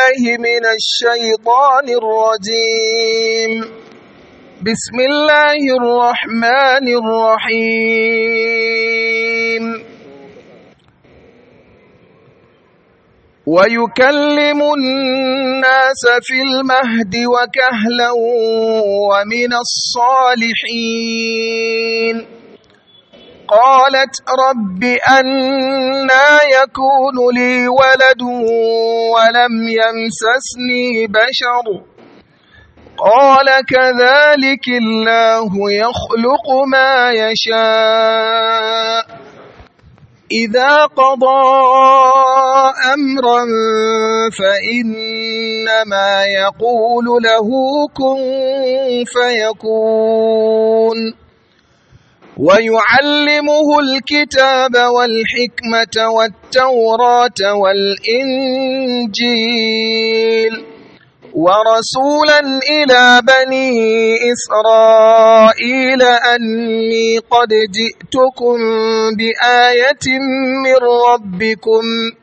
بالله من الشيطان الرجيم بسم الله الرحمن الرحيم ويكلم الناس في المهد وكهلا ومن الصالحين قالت رب أنا يكون لي ولد ولم يمسسني بشر قال كذلك الله يخلق ما يشاء إذا قضى أمرا فإنما يقول له كن فيكون ويعلمه الكتاب والحكمة والتوراة والإنجيل ورسولا إلى بني إسرائيل أني قد جئتكم بآية من ربكم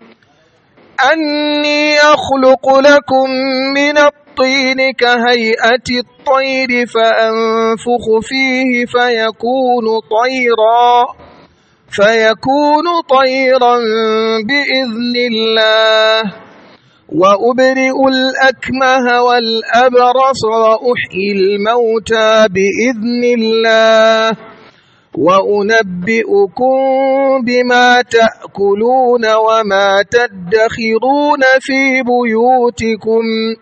أني أخلق لكم من الطين كهيئة الطير فأنفخ فيه فيكون طيرا فيكون طيرا بإذن الله وأبرئ الأكمه والأبرص وأحيي الموتى بإذن الله وأنبئكم بما تأكلون وما تدخرون في بيوتكم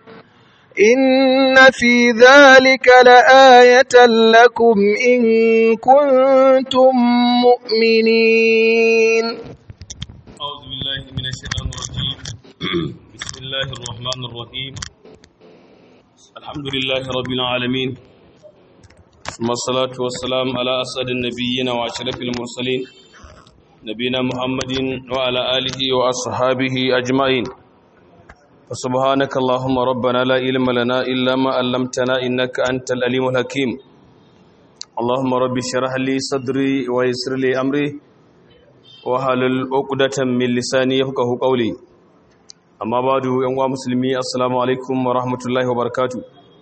إن في ذلك لآية لكم إن كنتم مؤمنين أعوذ بالله من الشيطان الرجيم بسم الله الرحمن الرحيم الحمد لله رب العالمين ثم الصلاة والسلام على أسعد النبيين وأشرف المرسلين نبينا محمد وعلى آله وأصحابه أجمعين فسبحانك اللهم ربنا لا علم لنا إلا ما علمتنا إنك أنت الأليم الحكيم اللهم رب اشرح لي صدري ويسر لي أمري وحلل عقدة من لساني يفقهوا قولي amma ba da yan musulmi assalamu alaikum wa rahmatullahi wa barakatu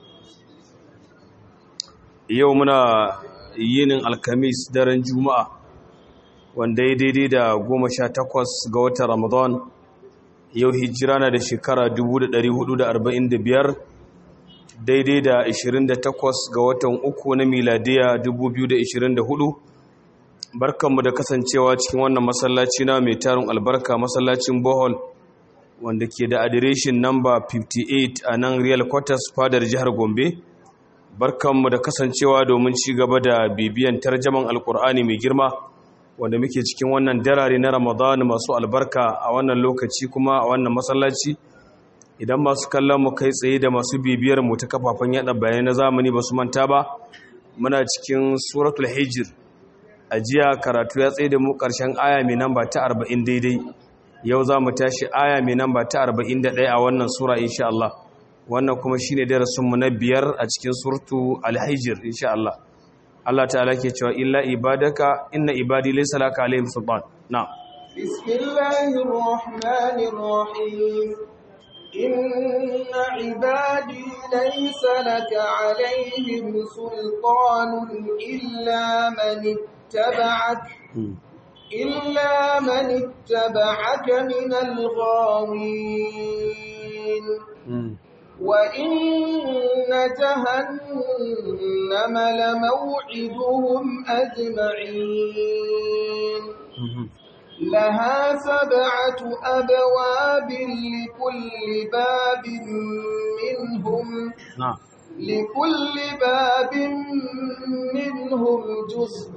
yau muna yinin alkamis daren juma'a wanda ya daidai da goma sha takwas ga watan ramadan yau hijira na da shekara 1445 daidai da 28 ga watan uku na miladiya 2024 barkanmu da kasancewa cikin wannan masallaci na mai tarin albarka masallacin bohol wanda ke da adireshin namba 58 a nan real quarters fadar jihar gombe barkanmu da kasancewa domin ci gaba da bibiyan tarjaman alkur'ani mai girma wanda muke cikin wannan darare na ramadan masu albarka a wannan lokaci kuma a wannan masallaci idan masu kallon mu kai tsaye da masu bibiyar mu ta kafafen yada bayanai na zamani ba su manta ba muna cikin suratul hijr a jiya karatu ya tsaye da mu karshen aya mai namba ta 40 daidai yau za mu tashi aya mai namba ta 41 a wannan sura insha Allah wannan kuma shine darasinmu na biyar a cikin surtu al-hijr insha Allah Allah ta'ala ke cewa illa ibadaka inna ibadi laysa laka alaihim sultan na'am bismillahir rahmanir rahim inna ibadi laysa laka alaihim sultanun illa man ittaba'aka إلا من اتبعك من الغاوين وإن جهنم لموعدهم أجمعين لها سبعة أبواب لكل باب منهم na'am لكل باب منهم جزء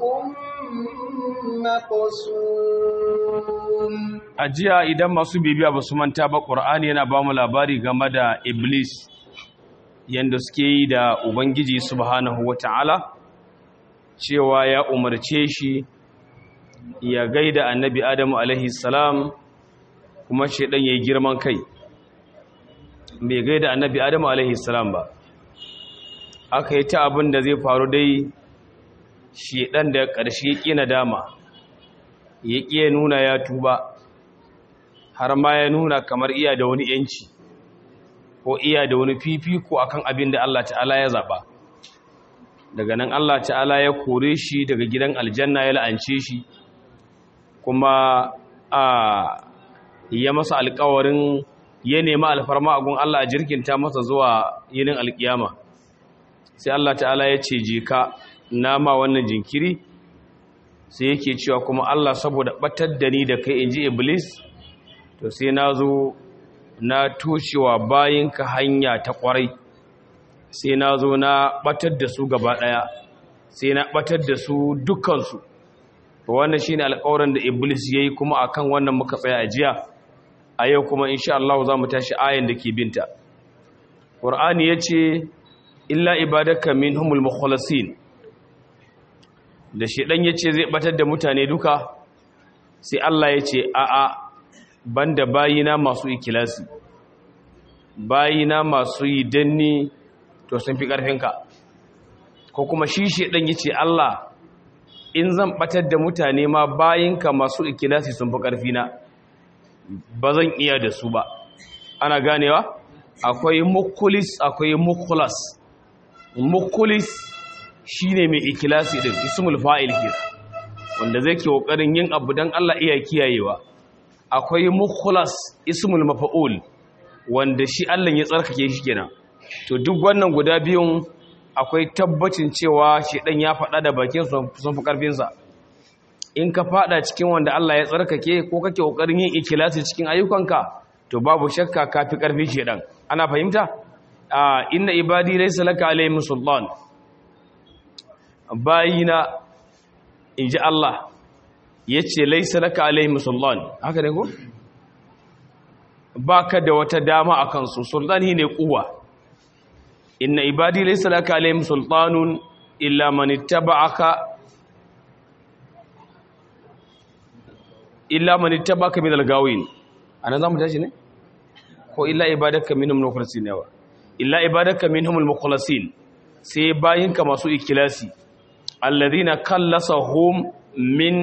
مقسوم a jiya idan masu bibiya ba su manta ba ƙur'ani yana ba mu labari game da iblis yadda suke yi da ubangiji subhanahu wata'ala cewa ya umarce shi ya gaida annabi adamu alaihi salam kuma shaidan ya yi girman kai bai gaida annabi adamu alaihi salam ba aka yi ta abin da zai faru dai shaidan da ƙarshe ƙi nadama ya ƙi ya nuna ya tuba har ma ya nuna kamar iya da wani yanci ko iya da wani fifiko akan abin da Allah ta'ala ya zaba daga nan Allah ta'ala ya kore shi daga gidan aljanna ya la'ance shi kuma a ya masa alƙawarin ya nemi alfarma a gun Allah a jirkinta masa zuwa yinin alƙiyama sai Allah ta'ala ya ce je ka nama wannan jinkiri sai yake cewa kuma Allah saboda batar da ni da kai in ji iblis to sai na zo na toshewa bayinka hanya ta kwarai sai na zo na batar da su gaba daya sai na batar da su dukansu to wannan shine alƙawarin da iblis yayi kuma akan wannan muka tsaya a jiya a yau kuma insha Allah za mu tashi ayan da ke binta Qur'ani yace illa ibadaka minhumul mukhlasin da shedan yace zai batar da mutane duka sai Allah yace a a banda bayina masu ikilasi bayina masu yi danni to sun fi karfinka ko kuma shi shedan yace Allah in zan batar da mutane ma bayinka masu ikilasi sun fi karfina ba zan iya da su ba ana ganewa akwai mukulis akwai mukulas mukulis shine mai ikilasi din ismul fa'il ke wanda zai ke kokarin yin abu dan Allah iya kiyayewa akwai mukulas ismul mafa'ul wanda shi Allah ya tsarkake shi kenan to duk wannan guda biyun akwai tabbacin cewa shi dan ya faɗa da bakin sun fi karfin sa in ka fada cikin wanda Allah ya tsarkake ko kake kokarin yin ikhlasi cikin ayyukanka to babu shakka kafi karfi shedan ana fahimta a inna ibadi laysa laka alaihim sultan bayina inji Allah yace laysa laka alaihim sultan haka ne ko baka da wata dama akan su sultan ne kuwa inna ibadi laysa laka alaihim sultanun illa man ittaba'aka illa man ittabaka min al-gawin anan zamu tashi ne ko illa ibadaka minhum al-mukhlasin yawa illa ibadaka minhum al-mukhlasin sai bayinka masu ikilasi alladhina kallasahum min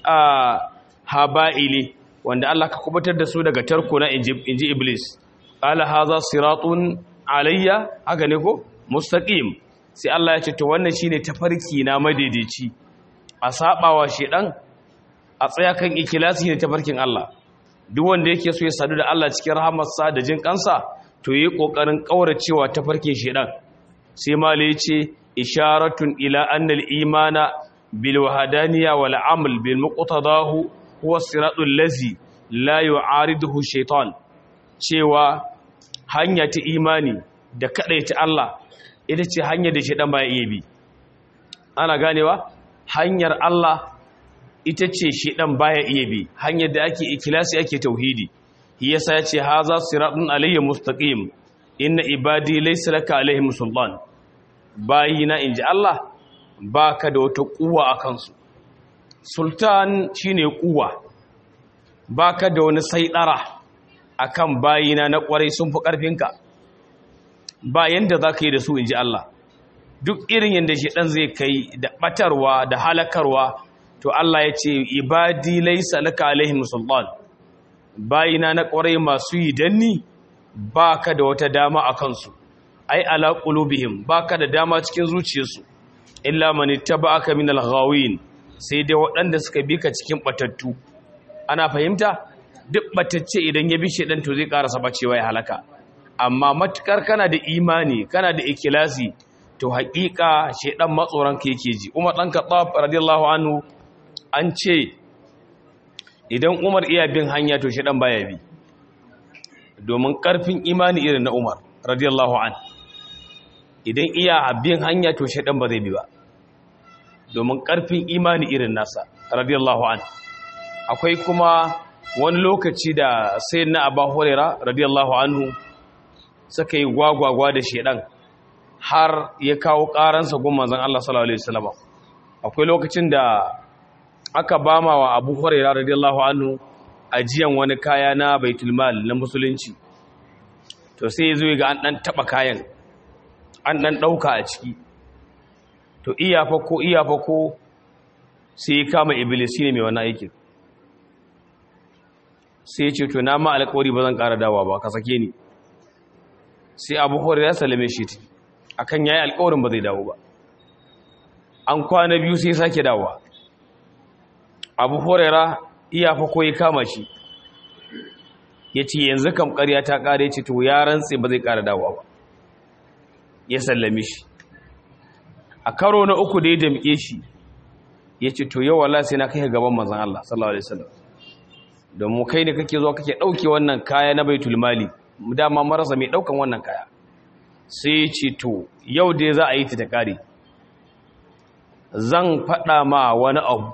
haba'ili wanda Allah ka kubutar da su daga tarko na inji iblis qala hadha siratun alayya haka ne ko mustaqim sai Allah ya ce to wannan shine tafarki na madaidaici a sabawa shedan a tsaya kan ikilasi ne tafarkin Allah duk wanda yake so ya sadu da Allah cikin rahamarsa da jin kansa to yi kokarin kauracewa tafarkin shedan sai mala yace isharatun ila annal imana bil wahdaniyya wal amal bil muqtadahu huwa siratul lazi la yu'ariduhu shaytan cewa hanya ta imani da kadaita Allah ita ce hanya da shedan baya iya bi ana ganewa hanyar Allah ita ce shi ɗan baya iya bi hanyar da ake ikilasi ake tauhidi shi yasa ya ce haza siratun alayya mustaqim inna ibadi laysa laka alaihim sultan bayina inji Allah baka da wata kuwa akan su sultan shine kuwa baka da wani saidara akan bayina na kwarai sun fi karfinka ba yanda zaka yi da su inji Allah duk irin yanda shi dan zai kai da batarwa da halakarwa to Allah ya ce ibadi laisa laka alaihim sultan bayina na kwarai masu yi danni baka da wata dama a kansu ai ala qulubihim baka da dama cikin zuciyarsu illa man ittaba'aka min al-ghawin sai dai waɗanda suka bi ka cikin batattu ana fahimta duk batacce idan ya bi shedan to zai karasa bacewa ya halaka amma matukar kana da imani kana da ikilasi to haƙiƙa shedan matsoran ka yake ji Umar dan Khattab radiyallahu anhu an ce idan umar iya bin hanya to shaɗan baya bi domin ƙarfin imani irin na umar radiyallahu an idan iya bin hanya to shaɗan ba zai bi ba domin ƙarfin imani irin nasa radiyallahu an akwai kuma wani lokaci da sai na abu horera radiyallahu anhu suka yi gwagwagwa da shaɗan har ya kawo ƙaransa gun manzan Allah sallallahu Alaihi wasallama akwai lokacin da aka bama wa abu huraira radiyallahu anhu ajiyan wani kaya na baitul mal na musulunci to sai ya zo ga an dan taba kayan an dan dauka a ciki to iya fa ko iya fa ko sai ya kama iblis ne mai wannan aikin sai ya ce to na ma alƙawari ba zan ƙara dawa ba ka sake ni sai abu hore ya salame shi ta akan yayi alƙawarin ba zai dawo ba an kwana biyu sai sake dawowa abu horera iya fa koyi kama shi ya ce yanzu kam ƙarya ta ƙare ce to ya rantse ba zai ƙara dawowa ba ya sallame shi a karo na uku da ya damƙe shi ya ce to yau wala sai na kai gaban manzon Allah sallallahu alaihi wasallam domin kai ne kake zuwa kake ɗauke wannan kaya na baitul mali dama marasa mai ɗaukan wannan kaya sai ya ce to yau dai za a yi ta ta ƙare zan faɗa ma wani abu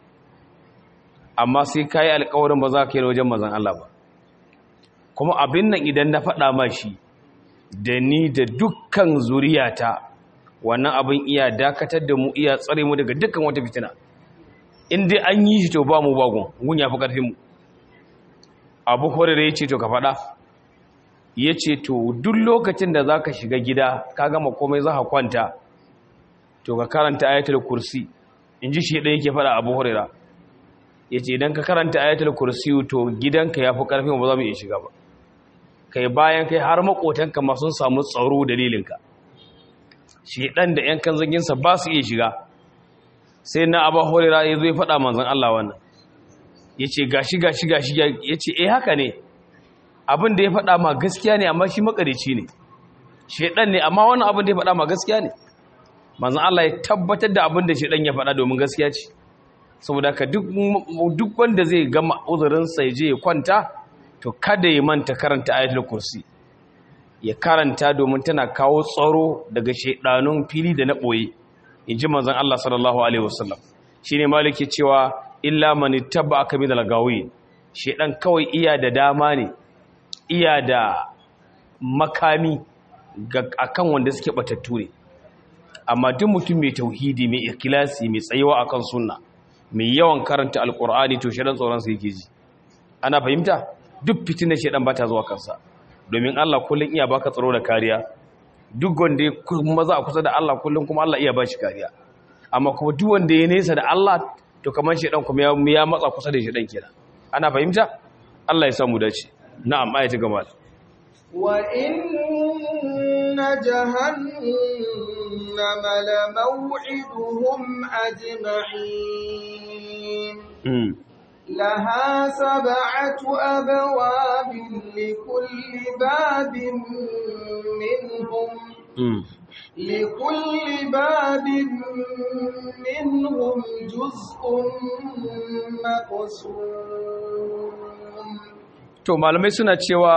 amma sai ka yi alkawarin ba za ka yi wajen mazan Allah ba kuma abin nan idan na faɗa ma shi da ni da dukkan zuriyata wannan abin iya dakatar da mu iya tsare mu daga dukkan wata fitina in dai an yi shi to ba mu bagun gun ya fi ƙarfin mu abu horere ya ce to ka faɗa ya ce to duk lokacin da za ka shiga gida ka gama komai za ka kwanta to ka karanta ayatul kursi in ji shi ɗaya yake faɗa abu horera ya ce idan ka karanta ayatul kursi to gidanka ya fi ƙarfin ba za mu iya shiga ba kai bayan kai har maƙotanka ma sun samu tsaro dalilinka shi ɗan da ‘yan kan zaginsa ba su iya shiga sai na abu horera ya zo ya faɗa manzan Allah wannan ya ce gashi gashi gashi ya ce eh haka ne abin da ya faɗa ma gaskiya ne amma shi makarici ne shi ɗan ne amma wannan abin da ya faɗa ma gaskiya ne manzan Allah ya tabbatar da abin da shi ɗan ya faɗa domin gaskiya ce saboda ka duk wanda zai gama uzurinsa ya je ya kwanta to kada ya manta karanta ayatul kursi ya karanta domin tana kawo tsaro daga shaidanun fili da na ɓoye in ji manzan Allah sallallahu alaihi wasallam shi ne maliki cewa illa mani taba aka bi da lagawi shaidan kawai iya da dama ne iya da makami akan wanda suke batattu ne amma duk mutum mai tauhidi mai ikilasi mai tsayewa akan sunna mai yawan karanta alkur'ani to shedan tsoron sa yake ji ana fahimta duk fitinar shedan bata zuwa kansa domin Allah kullun iya baka tsaro da kariya duk wanda kuma za a kusa da Allah kullun kuma Allah iya bashi kariya amma kuma duk wanda ya nesa da Allah to kamar shedan kuma ya matsa kusa da shedan kenan ana fahimta Allah ya samu dace na'am ayati gama wa inna jahannama lamaw'iduhum ajma'in لها سبعة أبواب لكل باب منهم لكل باب منهم جزء مقسوم to malamai suna cewa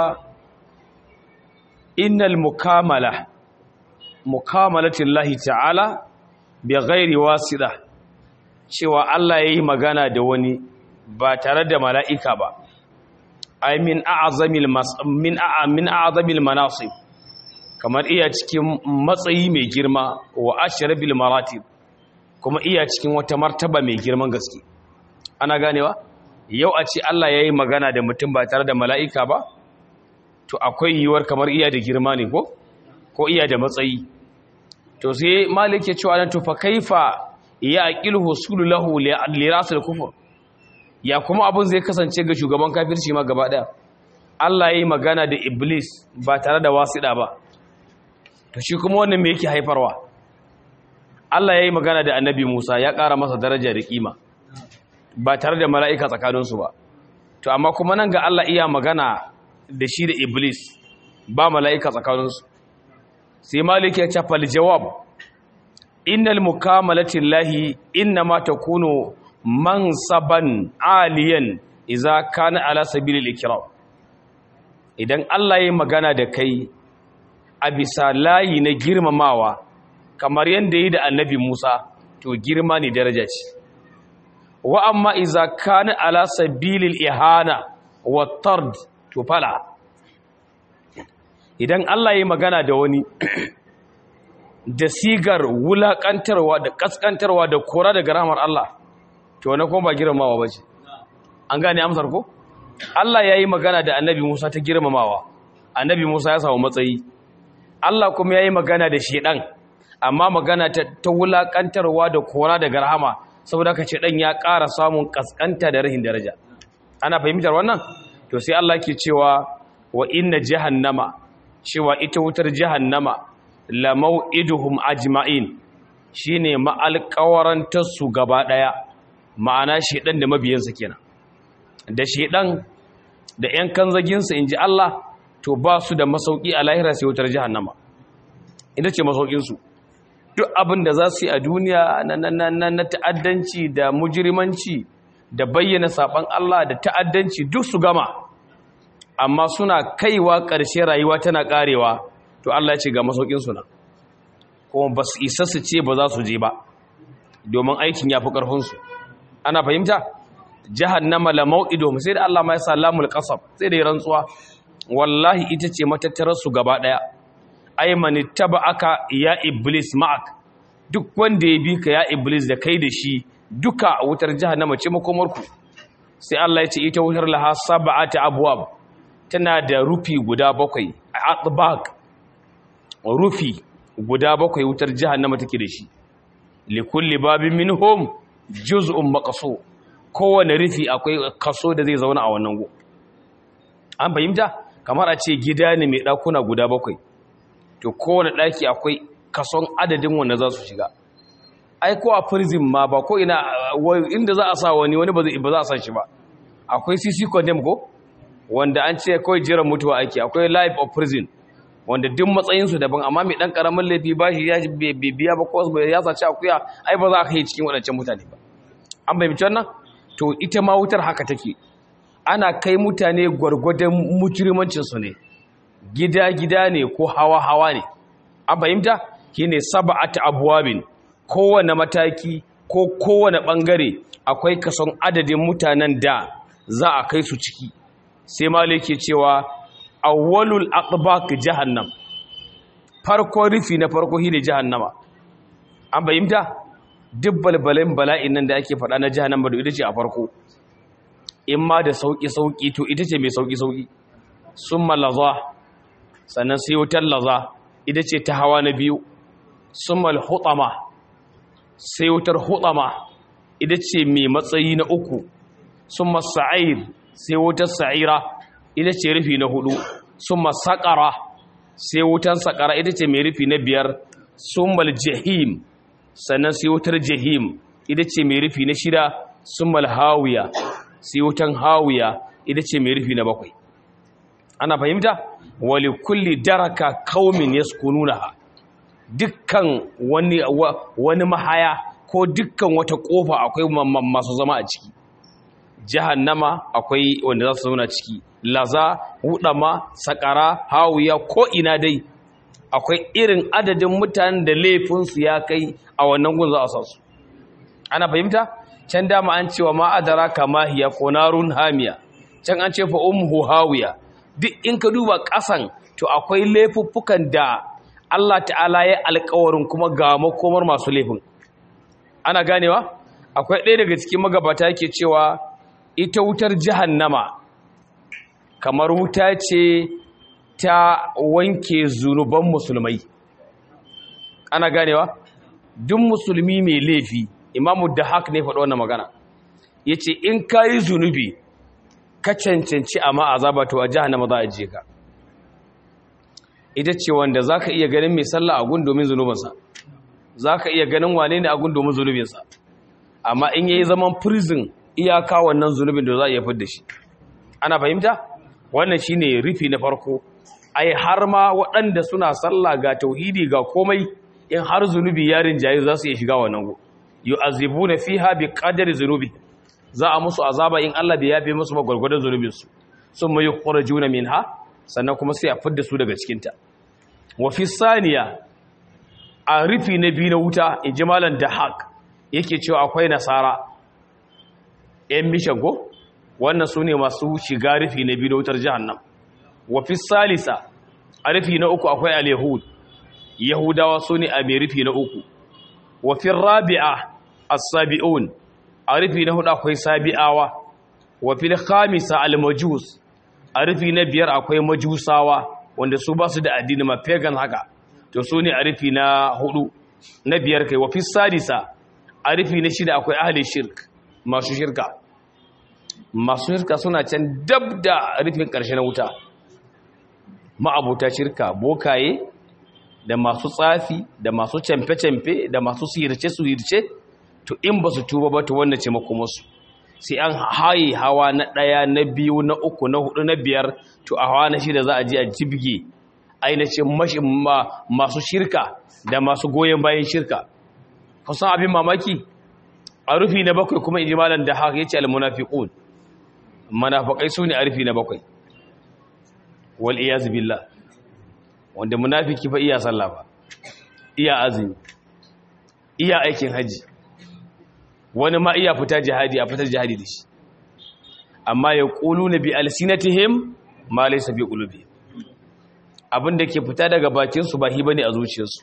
innal mukamala mukamalatillahi ta'ala bi ghairi wasida cewa Allah yayi magana da wani ba tare da mala'ika ba ai min a'azamil min a'a min a'azamil manasib kamar iya cikin matsayi mai girma wa ashrabil maratib kuma iya cikin wata martaba mai girman gaske ana ganewa yau a ce Allah yayi magana da mutum ba tare da mala'ika ba to akwai yiwuwar kamar iya da girma ne ko ko iya da matsayi to sai malik ya ce wa to fa kaifa ya aqil husulu lahu li rasul kufur ya kuma abin zai kasance ga shugaban kafirci ma gaba daya Allah yayi magana da iblis ba tare da wasida ba to shi kuma wannan me yake haifarwa Allah yayi magana da annabi Musa ya ƙara masa daraja da kima ba tare da mala'ika tsakaninsu ba to amma kuma nan ga Allah iya magana da shi da iblis ba mala'ika tsakaninsu sai malik ya ce fal jawab innal mukamalati llahi inma takunu mansaban aliyan idza kana ala sabilil ikram idan Allah ya magana da kai a bisa layi na girmamawa kamar yanda yi da annabi Musa to girma ne daraja ce wa amma idza kana ala sabilil ihana wa tard to fala idan Allah ya magana da wani da sigar wulaƙantarwa da ƙasƙantarwa da kora daga ramar Allah to wani kuma ba girmamawa ba ce an gane amsar ko Allah ya yi magana da annabi Musa ta girmamawa annabi Musa ya samu matsayi Allah kuma ya yi magana da shedan amma magana ta, ta wulaƙantarwa da kora daga rahama saboda ka ce ɗan ya ƙara samun ƙasƙanta da rahin daraja ana fahimtar wannan to sai Allah ke cewa wa inna jahannama cewa ita wutar jahannama la mau'iduhum ajma'in shine ma'alƙawarantar su gaba daya ma'ana shedan da mabiyansa kenan da shedan da ƴan kanzaginsa inji Allah to ba su da masauki a lahira sai wutar jahannama ita ce masaukin su duk abin da za su yi a duniya na ta'addanci da mujirimanci da bayyana saban Allah da ta'addanci duk su gama amma suna kaiwa ƙarshe rayuwa tana ƙarewa to Allah ya ce ga masaukin suna kuma ba su isa su ce ba za su je ba domin aikin ya fi ƙarfinsu ana fahimta jahannama la mau'ido sai da Allah ma ya sa lamul qasab sai da rantsuwa wallahi ita ce matattarar su gaba daya ay man aka ya iblis ma'ak duk wanda ya bi ka ya iblis da kai da shi duka wutar jahannama ce makomarku sai Allah ya ce ita wutar laha sab'ati abwab tana da rufi guda bakwai atbaq rufi guda bakwai wutar jahannama take da shi likulli babin minhum juz'un maqsu kowane rufi akwai kaso da zai zauna a wannan go an fahimta kamar a ce gida ne mai dakuna guda bakwai to kowane daki akwai kason adadin wanda za su shiga ai ko a prison ma ba ko ina inda za a sa wani wani ba za a san shi ba akwai cc condemn ko wanda an ce kawai jiran mutuwa ake akwai life of prison wanda duk matsayinsu daban amma mai dan karamin laifi ba shi ya biya ba ko ya sace akuya ai ba za ka yi cikin waɗancan mutane ba an bai wannan to ita ma wutar haka take ana kai mutane gwargwadon mujrimancinsu ne gida-gida ne ko hawa-hawa ne an fahimta shine sab'at abwabin kowane mataki ko kowane bangare akwai kason adadin mutanen da za a kai su ciki sai malai ke cewa awwalul aqbaq jahannam farko rufi na farko shine jahannama an fahimta duk balbalin bala'in nan da ake faɗa na jahannama da ita ce a farko in ma da sauki sauki to ita ce mai sauki sauki summa laza sannan sai wutar laza ita ce ta hawa na biyu summa al-hutama sai wutar hutama ita ce mai matsayi na uku summa sa'ir sai wutar sa'ira ita ce rufi na hudu summa saƙara sai wutar saƙara ita ce mai rufi na biyar summa jahim sannan sai wutar jahim ita ce mai rufi na shida summa hawiya sai wutar hawiya ita ce mai rufi na bakwai ana fahimta wali kulli daraka qaumin yaskununaha dukkan wani wani mahaya ko dukkan wata kofa akwai masu zama a ciki jahannama akwai wanda za su zauna ciki laza hudama sakara hawiya ko ina dai akwai irin adadin mutanen da laifinsu ya kai a wannan gun za a sa su ana fahimta can dama an cewa ma adara kama hiya ko narun hamiya can an ce fa ummu hawiya duk in ka duba kasan to akwai laifuffukan da Allah ta'ala ya alƙawarin kuma ga makomar masu laifin ana ganewa akwai ɗaya daga cikin magabata yake cewa ita wutar jahannama kamar wuta ce ta wanke zunuban musulmai ana ganewa duk musulmi mai laifi imamu da haka ne faɗo wannan magana ya ce in ka yi zunubi ka cancanci amma azaba to a jahannama za a je ka ita ce wanda za ka iya ganin mai sallah a gun domin zunubinsa za ka iya ganin wane ne a gun domin zunubinsa amma in yayi zaman prison iyaka wannan zunubin da za a iya fidda shi ana fahimta wannan shine rufi na farko ai har ma waɗanda suna sallah ga tauhidi ga komai in har zunubi ya rinjaye za su iya shiga wannan go yu'azibuna fiha bi qadari zunubi za a musu azaba in Allah da yafe musu magwargwadon zunubin su sun mai juna minha sannan kuma sai a fidda su daga cikin ta wa fi saniya a rufi na biyu na wuta in ji malam dahak yake cewa akwai nasara ‘yan mishan ko wannan su ne masu shiga rufi na biyu na wutar jihannan wafi salisa a rufi na uku akwai al-yahud yahudawa su ne a mai rufi na uku wafi rabi'a a sabi'un a rufi na hudu akwai sabi'awa wafi khamisa al-majus a rufi na biyar akwai majusawa wanda su ba su da addini ma pagan haka to su ne a rufi na hudu na biyar kai wafi sadisa a rufi na shida akwai ahli shirk masu shirka masu shirka suna can dab da rufin ƙarshe na wuta ma'abuta shirka bokaye da masu tsafi da masu camfe-camfe da masu sihirce-sihirce to in ba su tuba ba to wannan ce makomarsu sai an haye hawa na ɗaya na biyu na uku na hudu na biyar to a hawa na shida za a je a jibge ainihin masu shirka da masu goyon bayan shirka kusan abin mamaki a rufi na bakwai kuma in ji malam da haka ya ce al-munafiqun munafiqai su ne a rufi na bakwai wal iyaz billah wanda munafiki fa iya sallah ba iya azumi iya aikin haji wani ma iya fita jihadi a fitar jihadi da shi amma ya quluna bi alsinatihim ma laysa bi qulubihim abinda ke fita daga bakin su ba hi bane a zuciyarsu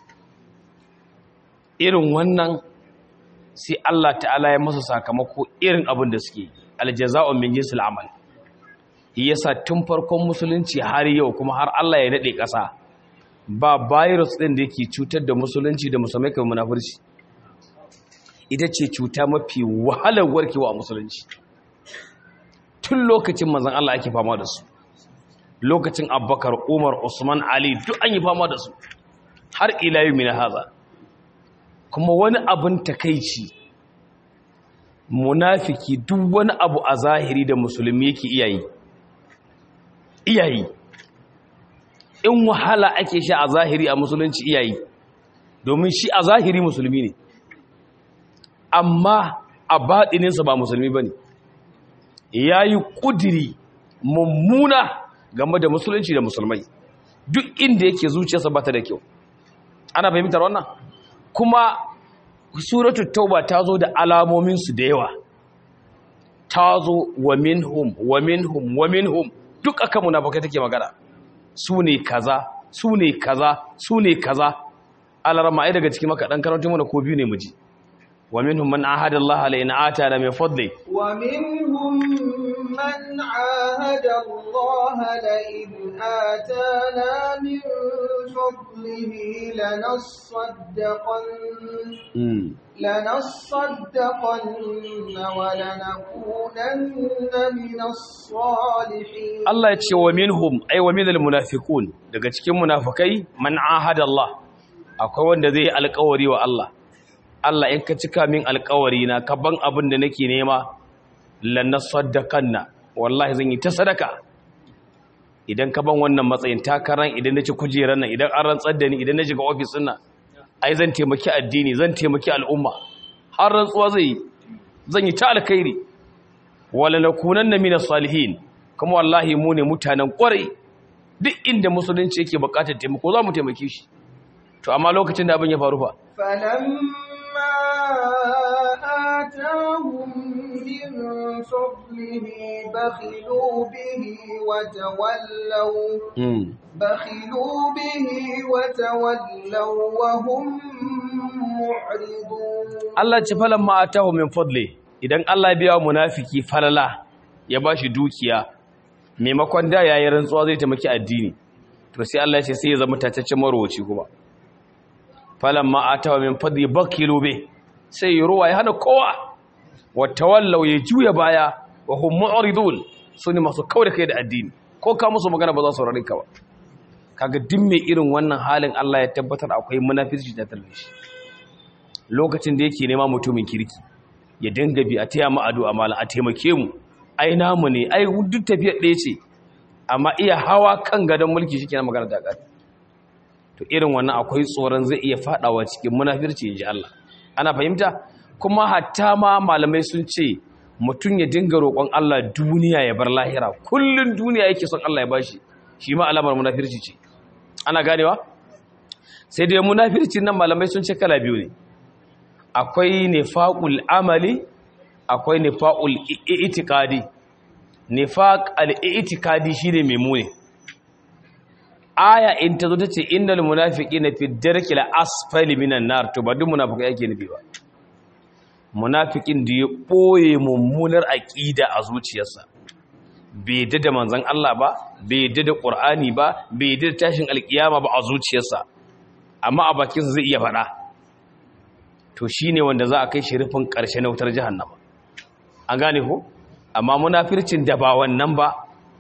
irin wannan sai Allah ta'ala ya masa sakamako irin abin da suke aljaza'u min jinsil amal yasa tun farkon musulunci har yau kuma har Allah ya nade ƙasa ba virus din da yake cutar da musulunci da musulmai kamar munafurci ita ce cuta mafi wahalar warkewa a musulunci tun lokacin manzon Allah ake fama da su lokacin Abubakar Umar Usman Ali duk an yi fama da su har ila yau min haza kuma wani abin takaici munafiki duk wani abu a zahiri da musulmi yake iyayi iyayi in wahala ake sha a zahiri a musulunci iyayi domin shi a zahiri musulmi ne amma a baɗininsa ba musulmi ba ne ya yi ƙudiri mummuna game da musulunci da musulmai duk inda yake zuciyarsa ba ta da kyau ana fahimtar wannan kuma suratul tauba ta zo da alamominsu da yawa ta zo wa minhum wa minhum wa minhum duk aka munafikai take magana su ne kaza su ne kaza su ne kaza alarma ai daga cikin maka dan karantun mana ko biyu ne muji wa minhum man ahada Allah la in atana min fadli wa minhum man ahada Allah la in atana min fadlihi lanasaddaqan لنصدقن ولنكونن من الصالحين Allah ya ce wa minhum ay wa minal munafiqun daga cikin munafikai man ahada Allah akwai wanda zai alƙawari wa Allah Allah in ka cika min alƙawari na ka ban abin da nake nema lanasaddaqanna wallahi zan yi ta sadaka idan ka ban wannan matsayin takaran idan naci kujerar nan idan an rantsar da ni idan na shiga ofis din nan ai zan taimaki addini zan taimaki al'umma har rantsuwa zai yi zan yi ta alkhairi wala nakunanna minas salihin kuma wallahi mu ne mutanen kwarai duk inda musulunci yake bukatar taimako za mu taimake shi to amma lokacin da abin ya faru fa فلما آتاهم من فضله بخلوا به وتولوا بخلوا به وتولوا وهم معرضون Allah ce falan ma atahu min fadli idan Allah ya biya munafiki falala ya bashi dukiya maimakon da yayin rantsuwa zai taimaki addini to sai Allah ya ce sai ya zama tataccen marwaci kuma falan ma atahu min fadli bakilu be sai ya ruwa ya hana kowa wa tawallaw ya juya baya wa hum mu'ridun sune masu kaure kai da addini ko ka musu magana ba za su saurare ka ba kaga duk mai irin wannan halin Allah ya tabbatar akwai munafirci da talbishi lokacin da yake nema mutumin kirki ya dinga bi a taya mu addu'a malam a taimake mu ai namu ne ai duk tafiyar ɗaya ce amma iya hawa kan gadon mulki shi kenan magana ta ƙari to irin wannan akwai tsoron zai iya faɗawa cikin munafirci in ji Allah ana fahimta kuma hatta ma malamai sun ce mutum ya dinga roƙon Allah duniya ya bar lahira kullun duniya yake son Allah ya bashi shi ma alamar munafirci ce ana ganewa sai dai munafirci nan malamai sun ce kala biyu ne akwai nifaqul amali akwai nifaqul i'tiqadi nifaq al-i'tiqadi shine memune aya in tazo tace innal munafiqina fi darkil asfali minan nar to ba duk munafiki yake nufi ba munafikin da ya boye mummunar aqida a zuciyarsa bai da manzon Allah ba bai da Qur'ani ba bai da tashin alkiyama ba a zuciyarsa amma a bakinsa zai iya faɗa to shi ne wanda za a kai shi rufin ƙarshe na wutar jihannama an gane ko amma munafircin da ba wannan ba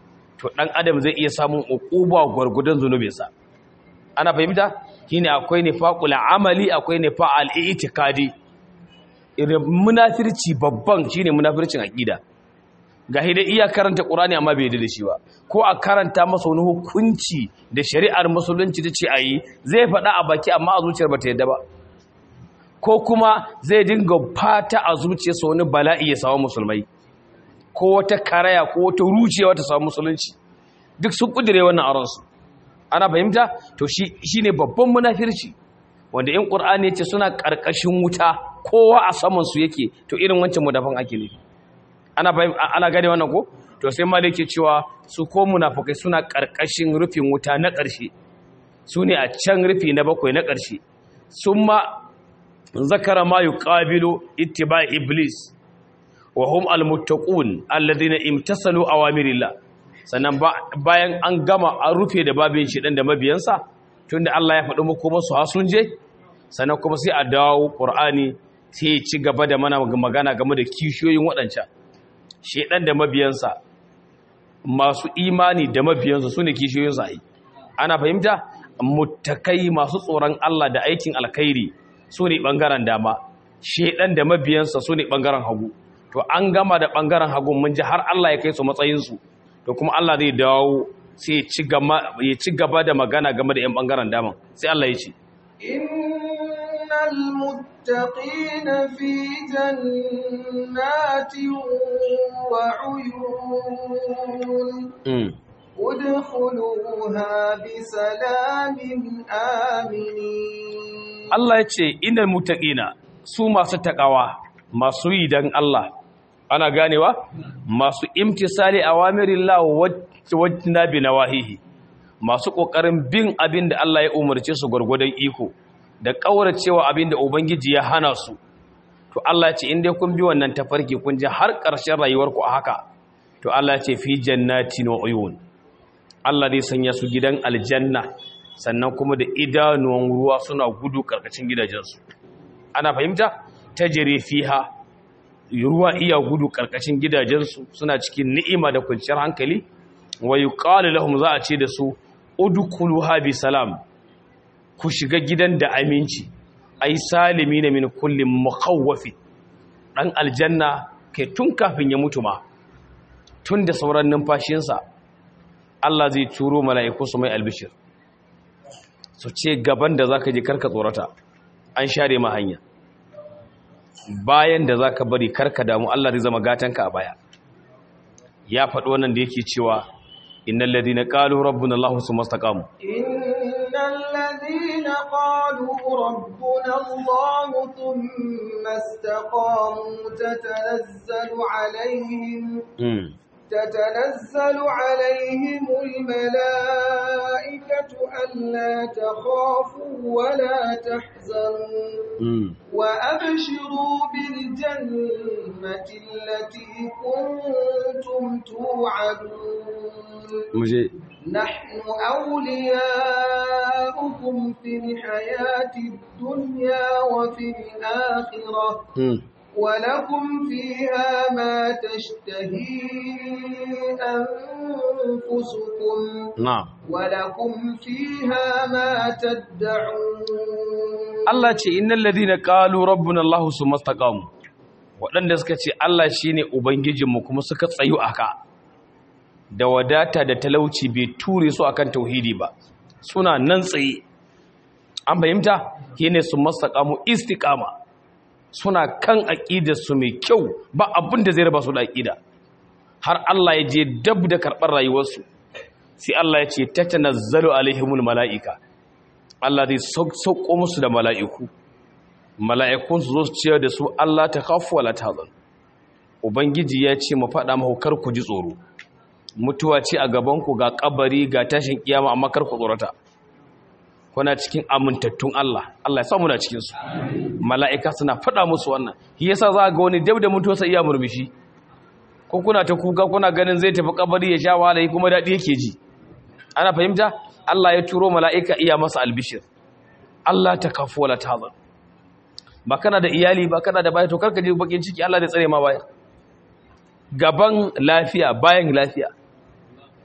to dan adam zai iya samun uquba gurgudan zunubinsa ana fahimta shine akwai nifaqul amali akwai nifaqal i'tiqadi irin munafirci babban shine munafircin aqida ga hidai iya karanta qur'ani amma bai da shi ba ko a karanta masa wani hukunci da shari'ar musulunci ta ce ayi zai faɗa a baki amma a zuciyar bata yadda ba ko kuma zai dinga fata a zuciyarsa wani bala'i ya samu musulmai ko wata karaya ko wata rucewa ta samu musulunci duk sun kudire wannan aronsu ana fahimta to shi ne babban munafirci wanda in ƙur'ani ya ce suna ƙarƙashin wuta kowa a samansu yake to irin wancan mudafan ake ne ana gane wannan ko to sai ma yake cewa su ko munafukai suna ƙarƙashin rufin wuta na ƙarshe su ne a can rufi na bakwai na ƙarshe sun ma zakara ma yuqabilu ittiba iblis wa hum almuttaqun alladhina imtasalu awamirillah sannan bayan an gama an rufe da babin shi dan da mabiyansa tunda Allah ya faɗi muku masu hasun je sannan kuma sai a dawo Qur'ani sai ya ci gaba da mana magana game da kishiyoyin waɗancan shedan da mabiyansa masu imani da mabiyansa sune kishiyoyin sa ana fahimta muttakai masu tsoron Allah da aikin alkhairi sune bangaren dama shedan da mabiyansa sune bangaren hagu to an gama da bangaren hagu mun ji har Allah ya kai su matsayinsu to kuma Allah zai dawo sai ya ci gaba da magana game da 'yan ɓangaren daman sai Allah ya ce innal muttaqina fi jannatin wa uyun udkhuluha bi salamin aminin Allah ya ce innal muttaqina su masu takawa masu yi dan Allah ana ganewa masu imtisali awamirillah wajna bi nawahihi masu kokarin bin abin da Allah ya umarce su gurgudan iko da kauracewa abin da ubangiji ya hana su to Allah ya ce in dai kun bi wannan tafarki kun ji har ƙarshen rayuwarku a haka to Allah ya ce fi jannatin wa uyun Allah zai sanya su gidan aljanna sannan kuma da idanuwan ruwa suna gudu karkashin gidajensu ana fahimta tajri fiha ruwa iya gudu karkashin gidajensu suna cikin ni'ima da kwanciyar hankali wa yuqalu lahum za a ce da su udkhuluha bi salam ku shiga gidan da aminci ai salimin min kulli mukhawwafi dan aljanna kai tun kafin ya mutu ma tun da sauran numfashinsa Allah zai turo mala'iku su mai albishir su ce gaban da zaka je karka tsorata an share ma hanya bayan da za ka bari karka damu Allah zai zama gatanka a baya ya faɗi wannan da yake cewa innal ladina qalu rabbuna Allah summa istaqamu innal ladina qalu rabbuna Allah thumma istaqamu tatanazzalu alaihim تتنزل عليهم الملائكة ألا تخافوا ولا تحزنوا وأبشروا بالجنة التي كنتم توعدون نحن أولياؤكم في الحياة الدنيا وفي الآخرة ولكم فيها ما تشتهي أنفسكم نعم ولكم فيها ما تدعون Allah ce innal ladina qalu rabbuna Allah summa istaqamu waɗanda suka ce Allah shine ubangijinmu kuma suka tsayu aka da wadata da talauci bai ture su akan tauhidi ba suna nan tsaye an fahimta shine summa istaqamu istiqama suna kan aƙidarsu mai kyau ba abin da zai raba su da aƙida har Allah ya je dab da karɓar rayuwarsu sai Allah ya ce ta tanazzalu alaihimul mala'ika Allah zai sauko musu da mala'iku mala'ikun su zo su ciyar da su Allah ta kafu wala tahzan ubangiji ya ce mu faɗa mahu kar ku ji tsoro mutuwa ce a gaban ku ga kabari ga tashin kiyama amma kar ku tsorata kuna cikin amintattun Allah Allah ya samu na cikin su mala'ika suna faɗa musu wannan shi yasa za ga wani dab da mutuwarsa iya murmushi ko kuna ta kuka kuna ganin zai tafi kabari ya sha wahala kuma daɗi yake ji ana fahimta Allah ya turo mala'ika iya masa albishir Allah ta kafu wala tazan ba kana da iyali ba kana da baya to karka je bakin ciki Allah zai tsare ma baya gaban lafiya bayan lafiya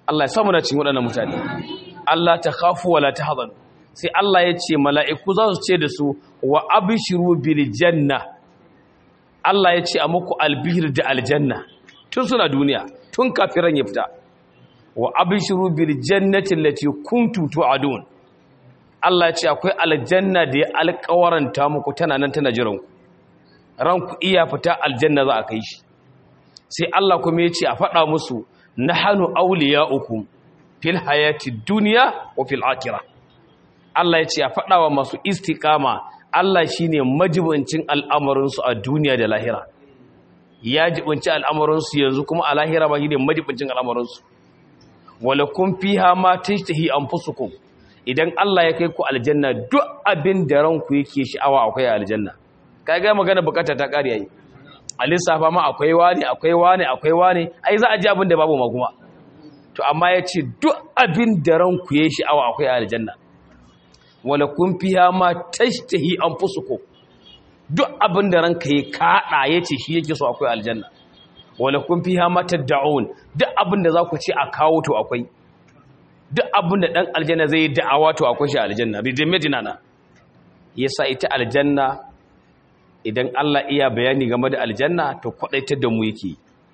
Allah ya samu na cikin waɗannan mutane Allah ta khafu wala tahzanu sai Allah ya ce mala'iku za su ce da su wa abshiru bil janna Allah ya ce a muku albihir da aljanna tun suna duniya tun kafiran ya fita wa abshiru bil jannati allati kuntum tu'adun Allah ya ce akwai aljanna da ya alƙawaranta muku tana nan tana jiran ku ranku iya fita aljanna za a kai shi sai Allah kuma ya ce a faɗa musu nahanu awliya'ukum fil hayati dunya wa fil akhirah Allah ya ce a faɗa wa masu istiqama Allah shine majibincin al'amarinsu a duniya da lahira ya jibinci al'amarinsu yanzu kuma a lahira ba shine majibincin al'amarinsu wala kun fiha ma tashtahi anfusukum idan Allah ya kai ku aljanna duk abin da ranku yake sha'awa akwai a aljanna kai ga magana bukata ta kare yayi a lissafa ma akwai wani akwai wani akwai wani ai za a ji abin da babu ma kuma to amma ya ce duk abin da ranku ya sha'awa akwai a aljanna wala kun fiha ma tashtahi anfusukum duk abin da ranka ya kada yace shi yake so akwai aljanna wala kun fiha ma tad'un duk abin da zaku ce a kawo to akwai duk abin da dan aljanna zai da'awa to akwai shi aljanna ridimedina na yasa ita aljanna idan Allah iya bayani game da aljanna to kwadaitar da mu yake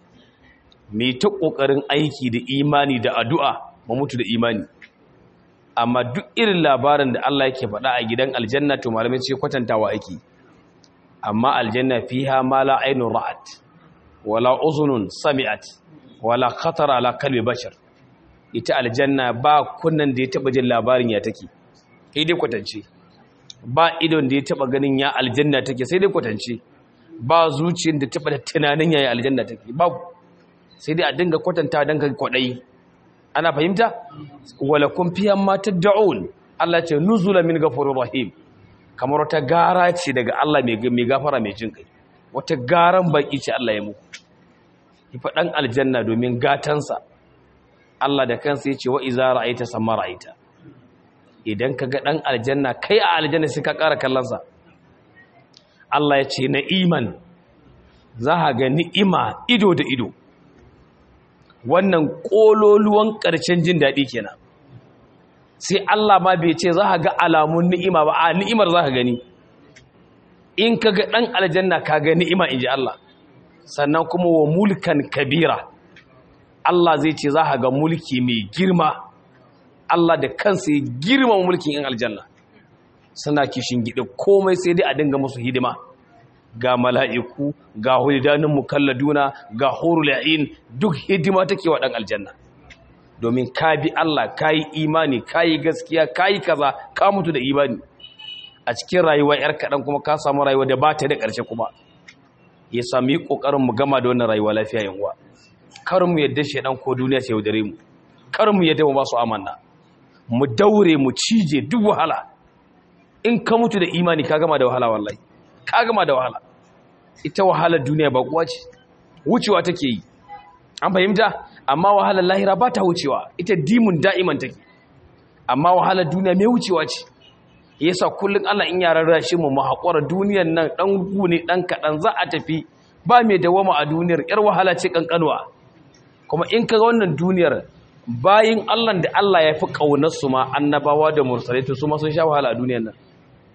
me ta kokarin aiki da imani da addu'a mu mutu da imani amma duk irin labarin da Allah yake faɗa a gidan aljanna to malamai ce kwatantawa ake amma aljanna fiha ma la aynun ra'at wala uzunun sami'at wala khatar ala kalbi bashar ita aljanna ba kunnan da ya taba jin labarin ya take sai dai kwatance ba idon da ya taba ganin ya aljanna take sai dai kwatance ba zuciyar da taba da tunanin ya aljanna take babu sai dai a dinga kwatanta dan ka kwadai ana fahimta wala kun fiyan ma tad'un Allah ce nuzula min ghafurur rahim kamar wata gara ce daga Allah mai gafara mai jin kai wata garan baki ce Allah ya muku ki fadan aljanna domin gatansa Allah da kansa yace wa iza ra'aita samma ra'aita idan kaga dan aljanna kai a aljanna sai ka ƙara kallon sa Allah ya ce na'iman za ka ga ni'ima ido da ido wannan ƙololuwan ƙarshen jin daɗi kenan sai Allah ma bai ce za ka ga alamun ni'ima ba a ni'imar za ka gani in ka ga ɗan aljanna ka ga ni'ima in ji Allah sannan kuma wa mulkan kabira Allah zai ce za ka ga mulki mai girma Allah da kansa ya girma mulkin in aljanna suna kishin gida komai sai dai a dinga musu hidima ga mala'iku ga hulidanin mukalladuna ga horul ya'in duk hidima take wa ɗan aljanna domin ka bi Allah ka yi imani ka yi gaskiya ka yi kaza ka mutu da imani a cikin rayuwa ‘yar kaɗan kuma ka samu rayuwa da ba ta da ƙarshe kuma ya sami ƙoƙarin mu gama da wannan rayuwa lafiya yanwa kar mu yadda shaidan ko duniya ce yaudare mu kar mu yadda mu ba su amanna mu daure mu cije duk wahala in ka mutu da imani ka gama da wahala wallahi ka gama da wahala ita wahalar duniya ba kuwa ce wucewa take yi an fahimta amma wahalar lahira ba ta wucewa ita dimun da'iman take amma wahalar duniya mai wucewa ce yasa kullum Allah in yaran rashi mu haƙura duniyar nan dan gune dan kaɗan za a tafi ba mai dawama a duniyar yar wahala ce kankanuwa kuma in ka ga wannan duniyar bayin Allah da Allah ya fi ƙaunar su ma annabawa da mursalai to su ma sun sha wahala a duniyar nan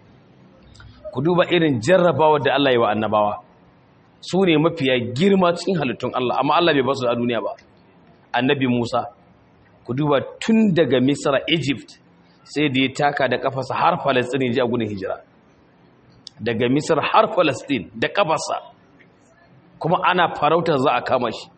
ku duba irin jarrabawa da Allah ya wa annabawa su ne mafiya girma cikin halittun Allah amma Allah bai basu a duniya ba annabi Musa ku duba tun daga Misra Egypt sai da ya taka da kafarsa har Palestine ji a gudun hijira daga Misra har Palestine da kafarsa kuma ana farautar za a kama shi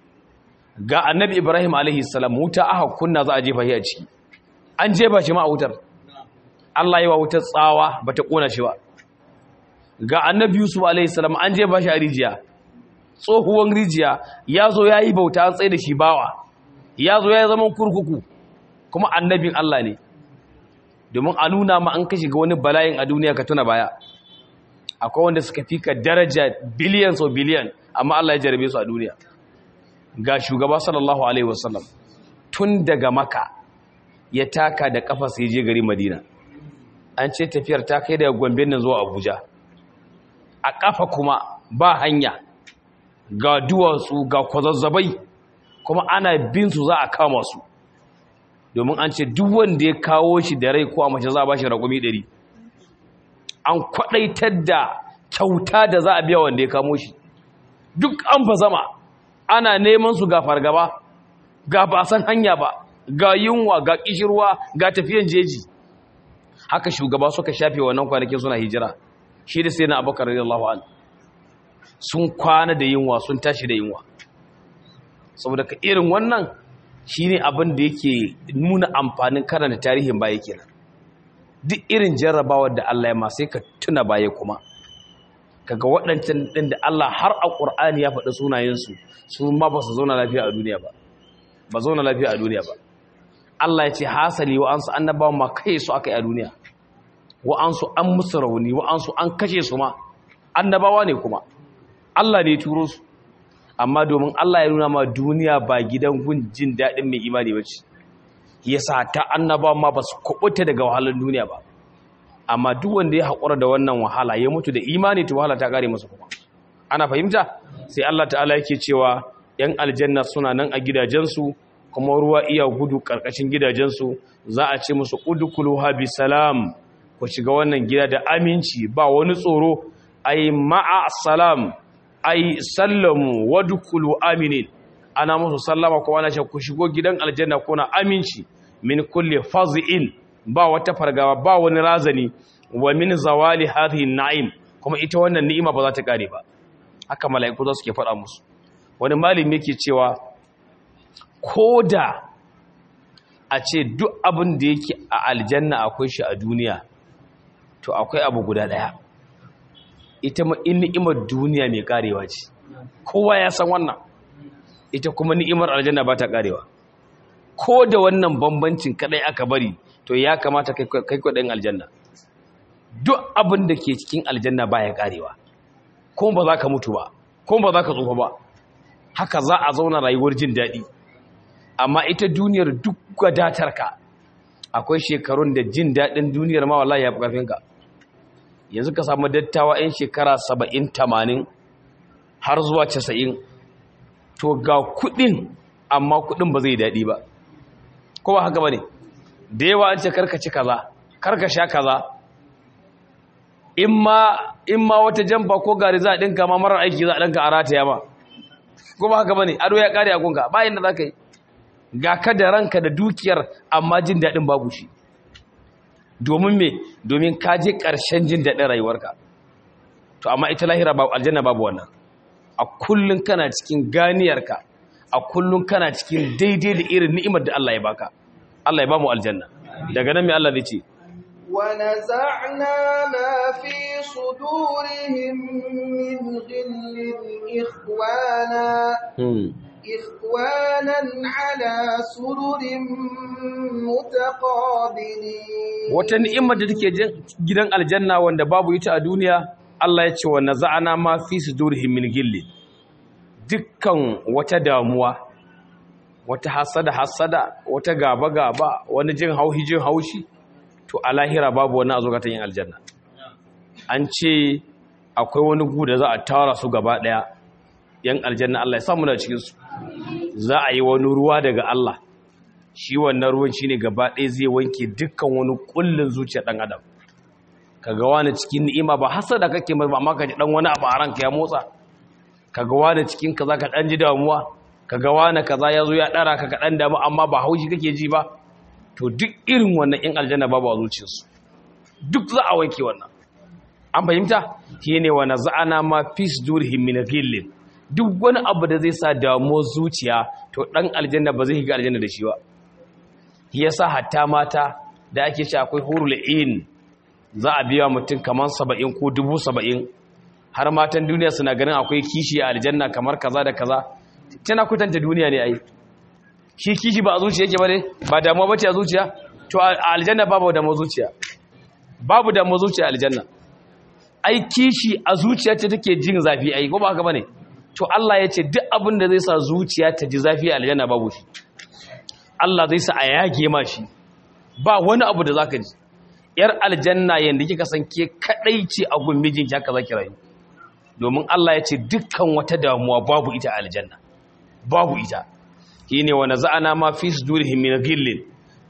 ga annabi Ibrahim alaihi salam wuta aka kunna za a jefa shi a ciki an jefa shi ma a wutar Allah yi wa wutar tsawa bata kona shi ba ga annabi yusuf alaihissalam an je bashi a rijiya tsohuwan rijiya ya zo ya yi bauta an tsaye da shi bawa ya zo ya zama kurkuku kuma annabin Allah ne domin a nuna ma an kashi ga wani bala'in a duniya ka tuna baya akwai wanda suka fi ka daraja biliyan sau biliyan amma Allah ya jarabe su a duniya ga shugaba sallallahu alaihi wasallam tun daga maka ya taka da kafa sai je gari madina an ce tafiyar ta kai daga gombe nan zuwa abuja a ƙafa kuma ba hanya ga duwatsu ga kwazazzabai kuma ana bin su za a kama su domin an ce duk wanda ya kawo shi da rai ko a mace za a ba shi raƙumi ɗari an kwaɗaitar da kyauta da za a biya wanda ya kamo shi duk an fa zama ana neman su ga fargaba ga ba san hanya ba ga yunwa ga kishirwa ga tafiyan jeji haka shugaba suka shafe wannan kwanakin suna hijira shi da sai na abubakar radiyallahu an sun kwana da yunwa sun tashi da yunwa saboda ka irin wannan shine abin da yake nuna amfanin karanta tarihin baya kenan duk irin jarrabawar da Allah ya ma sai ka tuna baya kuma kaga waɗancan ɗin da Allah har a ƙur'ani ya faɗi sunayensu su ma ba su zauna lafiya a duniya ba ba zauna lafiya a duniya ba Allah ya ce hasali wa ansu annabawa ma kai su aka yi a duniya wa ansu an musu rauni wa ansu an kashe su ma annabawa ne kuma Allah ne turo su amma domin Allah ya nuna ma duniya ba gidan gun jin daɗin mai imani ba ce yasa ta annabawa ma ba su kubuta daga wahalar duniya ba amma duk wanda ya haƙura da wannan wahala ya mutu da imani to wahala ta ƙare masa kuma ana fahimta sai Allah ta'ala yake cewa yan aljanna suna nan a gidajensu kuma ruwa iya gudu ƙarƙashin gidajensu za a ce musu udkhuluha bi salam ku shiga wannan gida da aminci ba wani tsoro ai ma'a salam ai sallamu wadkhulu aminin ana musu sallama ko ana ce ku shigo gidan aljanna kuna aminci min kulli faz'in ba wata fargawa ba wani razani wa min zawali hadhihi na'im kuma ita wannan ni'ima ba za ta kare ba haka mala'iku za su ke faɗa musu wani malami yake cewa koda a ce duk abin da yake a aljanna akwai shi a duniya to akwai abu guda daya ita ma in ni'imar duniya mai karewa ce kowa ya san wannan ita kuma ni'imar aljanna ba ta karewa ko da wannan bambancin kadai aka bari to ya kamata kai kwadin aljanna duk abin da ke cikin aljanna baya karewa ko ba za ka mutu ba ko ba za ka tsufa ba haka za a zauna rayuwar jin daɗi amma ita duniyar duk wadatarka akwai shekarun da jin daɗin duniyar ma wallahi ya fi ƙarfinka yanzu ka samu dattawa 'yan shekara saba'in tamanin har zuwa casa'in to ga kuɗin amma kuɗin ba zai daɗi ba ko ba haka ba ne da yawa an ce karka ci kaza karka sha kaza in ma wata jamfa ko gari za a ɗinka ma marar aiki za a ɗinka a rataya ma ko ba haka ba ne ado ya ƙare a gunka bayan da za ka yi ga ka da ranka da dukiyar amma jin daɗin babu shi domin me domin ka je ƙarshen jin daɗin rayuwarka to amma ita lahira babu aljanna babu wannan a kullun kana cikin ganiyarka a kullun kana cikin daidai da irin ni'imar da Allah ya baka Allah ya ba mu aljanna daga nan me Allah zai ce ونزعنا ما في صدورهم من غل إخوانا إخوانا على سرر متقابلين wata ni'imar da take gidan aljanna wanda babu ita a duniya Allah ya ce wa naza'ana ma fi sudurihim min gilli dukkan wata damuwa wata hasada hasada wata gaba gaba wani jin hauhi jin haushi to a lahira babu wani azukatan yin aljanna an ce akwai wani gu da za a tara su gaba daya yan aljanna Allah ya samu na cikin su za a yi wani ruwa daga Allah shi wannan ruwan shine gaba ɗaya zai wanke dukkan wani kullun zuciyar dan adam kaga wani cikin ni'ima ba hasada kake mai ba amma ka ji dan wani abu a ranka ya motsa kaga wani cikin kaza ka dan ji damuwa kaga wani kaza ya zo ya dara ka ka dan damu amma ba haushi kake ji ba to duk irin wannan in aljanna babu a zuciyarsu duk za a wanke wannan an fahimta shine wa naza'ana ma fi sudurihim min ghillin duk wani abu da zai sa damuwar zuciya to dan aljanna ba zai shiga aljanna da shi ba yasa hatta mata da ake ce akwai hurul in za a biya mutum kamar saba'in ko dubu saba'in har matan duniya suna ganin akwai kishi a aljanna kamar kaza da kaza tana kutanta duniya ne ai shi kishi ba a zuciya yake ba ne ba damuwa bace a zuciya to a aljanna babu damuwa zuciya babu damuwa zuciya a aljanna ai kishi a zuciya ce take jin zafi ai ko ba haka bane to Allah ya ce duk abin da zai sa zuciya ta ji zafi a aljanna babu shi Allah zai sa a yage ma shi ba wani abu da zaka ji yar aljanna yanda kika san ke kadai ce a gun mijinki haka zaki rayu domin Allah ya ce dukkan wata damuwa babu ita a aljanna babu ita shine wa naza'ana ma fi sudurihim min ghillin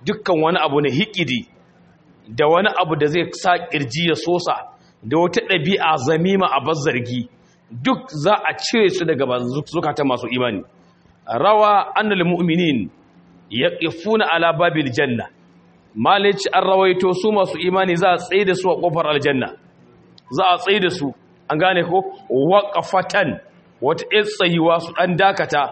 dukkan wani abu na hikidi da wani abu da zai sa kirji ya sosa da wata ɗabi'a zamima a bazzargi duk za a cire su daga zukatan masu imani rawa annal mu'minin yaqifuna ala babil janna malici an rawaito su masu imani za a tsaye da su a kofar aljanna za a tsaye da su an gane ko waqafatan wata tsayuwa su dan dakata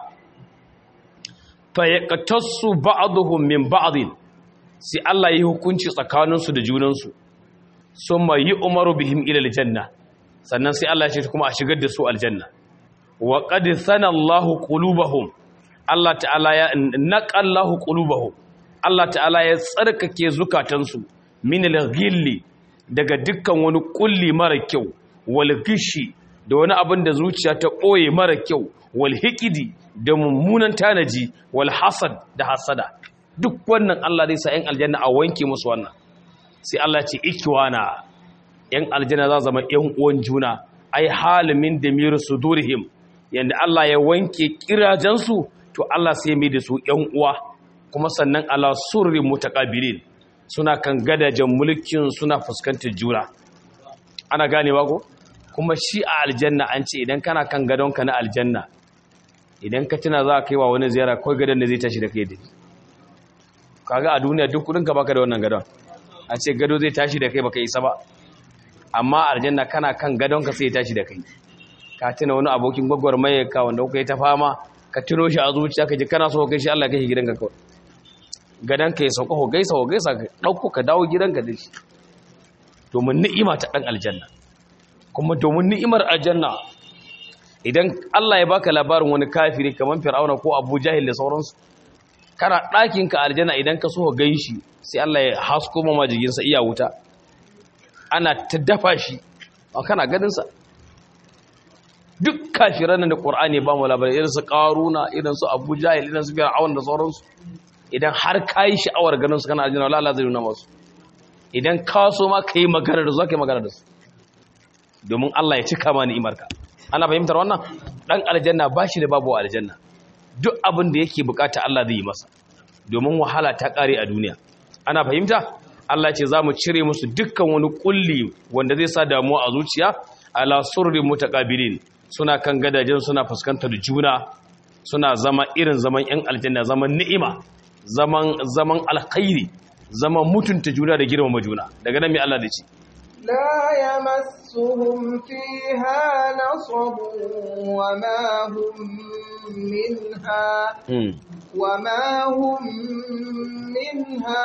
fa yaqtasu ba'dhum min ba'din sai Allah yi hukunci tsakaninsu da junansu summa umaru bihim ila aljanna sannan sai Allah ya ce kuma a shigar da su aljanna wa qad sana Allahu qulubahum Allah ta'ala ya naqallahu qulubahum Allah ta'ala ya tsarkake zukatansu min al-ghilli daga dukkan wani kulli mara kyau wal gishi da wani abin da zuciya ta ɓoye mara kyau wal hikidi da mummunan tanaji wal hasad da hasada duk wannan Allah zai sa 'yan aljanna a wanke musu wannan sai Allah ce ikiwana 'yan aljanna za zama 'yan uwan juna ai halimin da miru sudurihim yanda Allah ya wanke kirajensu to Allah sai mai da su 'yan uwa kuma sannan ala surri mutaqabilin suna kan gadajen mulkin suna fuskantar juna ana ganewa ko kuma shi a aljanna an ce idan kana kan gadonka na aljanna idan ka tuna za ka yi wa wani ziyara kawai gadon da zai tashi da kai da kaga a duniya duk kudin ka baka da wannan gadon a ce gado zai tashi da kai baka isa ba amma aljanna kana kan gadonka sai ya tashi da kai ka tuna wani abokin gwagwarmaye ka wanda kuka yi ta fama ka tuno shi a zuciya ka ji kana so kai shi Allah kai gidanka kawai gadonka ya sauka ho gaisa ho gaisa ka dauko ka dawo gidanka da shi domin ni'ima ta dan aljanna kuma domin ni'imar aljanna idan Allah ya baka labarin wani kafiri kamar Fir'auna ko Abu Jahil da sauransu kana ɗakin ka aljanna idan ka so gan shi sai Allah ya hasko ma majigin sa iya wuta ana ta dafa shi a kana ganin sa duk kafiran da Qur'ani ba mu labarin irin su Qaruna irin su Abu Jahil irin su Fir'auna da sauransu idan har kai sha'awar ganin su kana aljanna Allah zai nuna masu idan ka so ma kai magana da su kai magana da su domin Allah ya cika ma ni'imarka ana fahimtar wannan dan aljanna bashi da babu aljanna duk abin da yake bukata Allah zai yi masa domin wahala ta kare a duniya ana fahimta Allah ce zamu cire musu dukkan wani kulli wanda zai sa damuwa a zuciya ala surri mutaqabilin suna kan gadajen suna fuskantar juna suna zama irin zaman yan aljanna zaman ni'ima zaman zaman alkhairi zaman mutunta juna da girmama juna daga nan mai Allah da ce لا يمسهم فيها نصب وما هم منها وما هم منها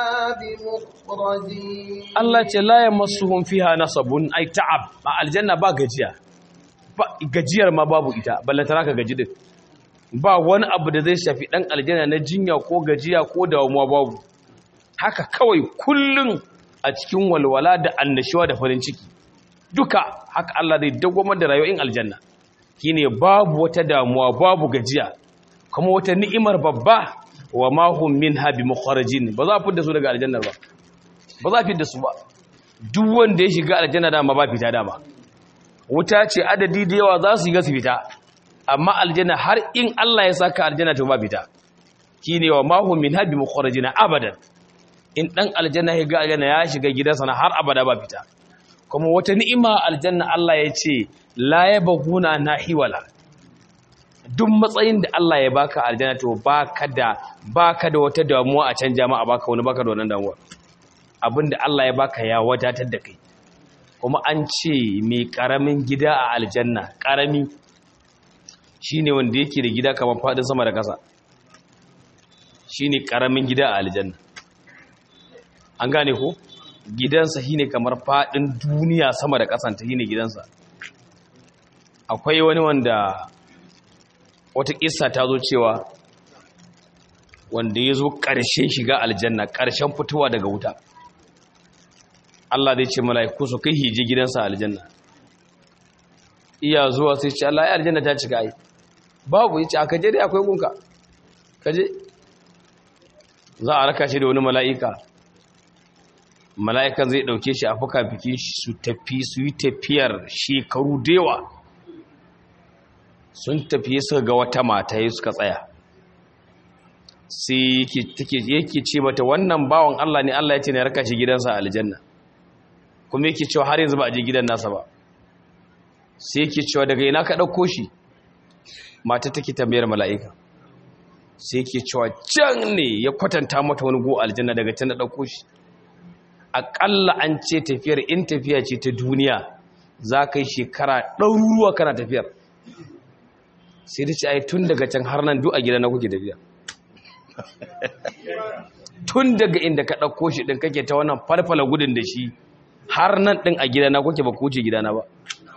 بمخرجين Allah ce la yamassuhum fiha nasabun ay ta'ab ma aljanna ba gajiya ba gajiyar ma babu ita ballantana ka gaji din ba wani abu da zai shafi dan aljanna na jinya ko gajiya ko damuwa babu haka kawai kullun a cikin walwala da annashuwa da farin ciki duka haka Allah zai dagwamar da rayuwar aljanna shine babu wata damuwa babu gajiya kuma wata ni'imar babba wa ma hum minha bi mukharajin ba za a fidda su daga aljannar ba ba za a fidda su ba duk wanda ya shiga aljanna dama ba fita dama wuta ce adadi da yawa za su yi ga su fita amma aljanna har in Allah ya saka aljanna to ba fita shine wa ma hum minha bi mukharajin abadan in ɗan aljanna ya ga aljanna ya shiga gidansa na har abada ba fita kuma wata ni'ima aljanna Allah ya ce la yabghuna nahiwala duk matsayin da Allah ya baka aljanna to baka da baka da wata damuwa a can jama'a baka wani baka da wannan damuwa abinda Allah ya baka ya wadatar da kai kuma an ce mai karamin gida a aljanna karami shine wanda yake da gida kamar fadin sama da kasa shine karamin gida a aljanna an gane ko gidansa shine kamar fadin duniya sama da kasanta shine gidansa akwai wani wanda wata kissa ta zo cewa wanda ya zo ƙarshen shiga aljanna ƙarshen fitowa daga wuta Allah zai ce mala'iku su kai hije gidansa aljanna iya zuwa sai ce Allah ya aljanna ta cika ai babu yace aka je dai akwai gunka kaje za a raka shi da wani mala'ika mala'ikan zai ɗauke shi a fuka biki su tafi su yi tafiyar shekaru dewa sun tafiye suka ga wata mata ya suka tsaya sai yake ce mata wannan bawan Allah ne Allah ya ce na raka shi gidansa a aljanna kuma yake cewa har yanzu ba a je gidan nasa ba sai yake cewa daga ina ka ɗauko shi mata take tambayar mala'ika sai yake cewa can ne ya kwatanta mata wani go aljanna daga can da ɗauko shi aƙalla an ce tafiyar in tafiya ce ta duniya za ka yi shekara ɗaruruwa kana tafiyar sai da ce ai tun daga can har nan duk a gida na kuke tafiya tun daga inda ka ɗauko shi ɗin kake ta wannan falfala gudun da shi har nan ɗin a gidana kuke ba kuce gidana ba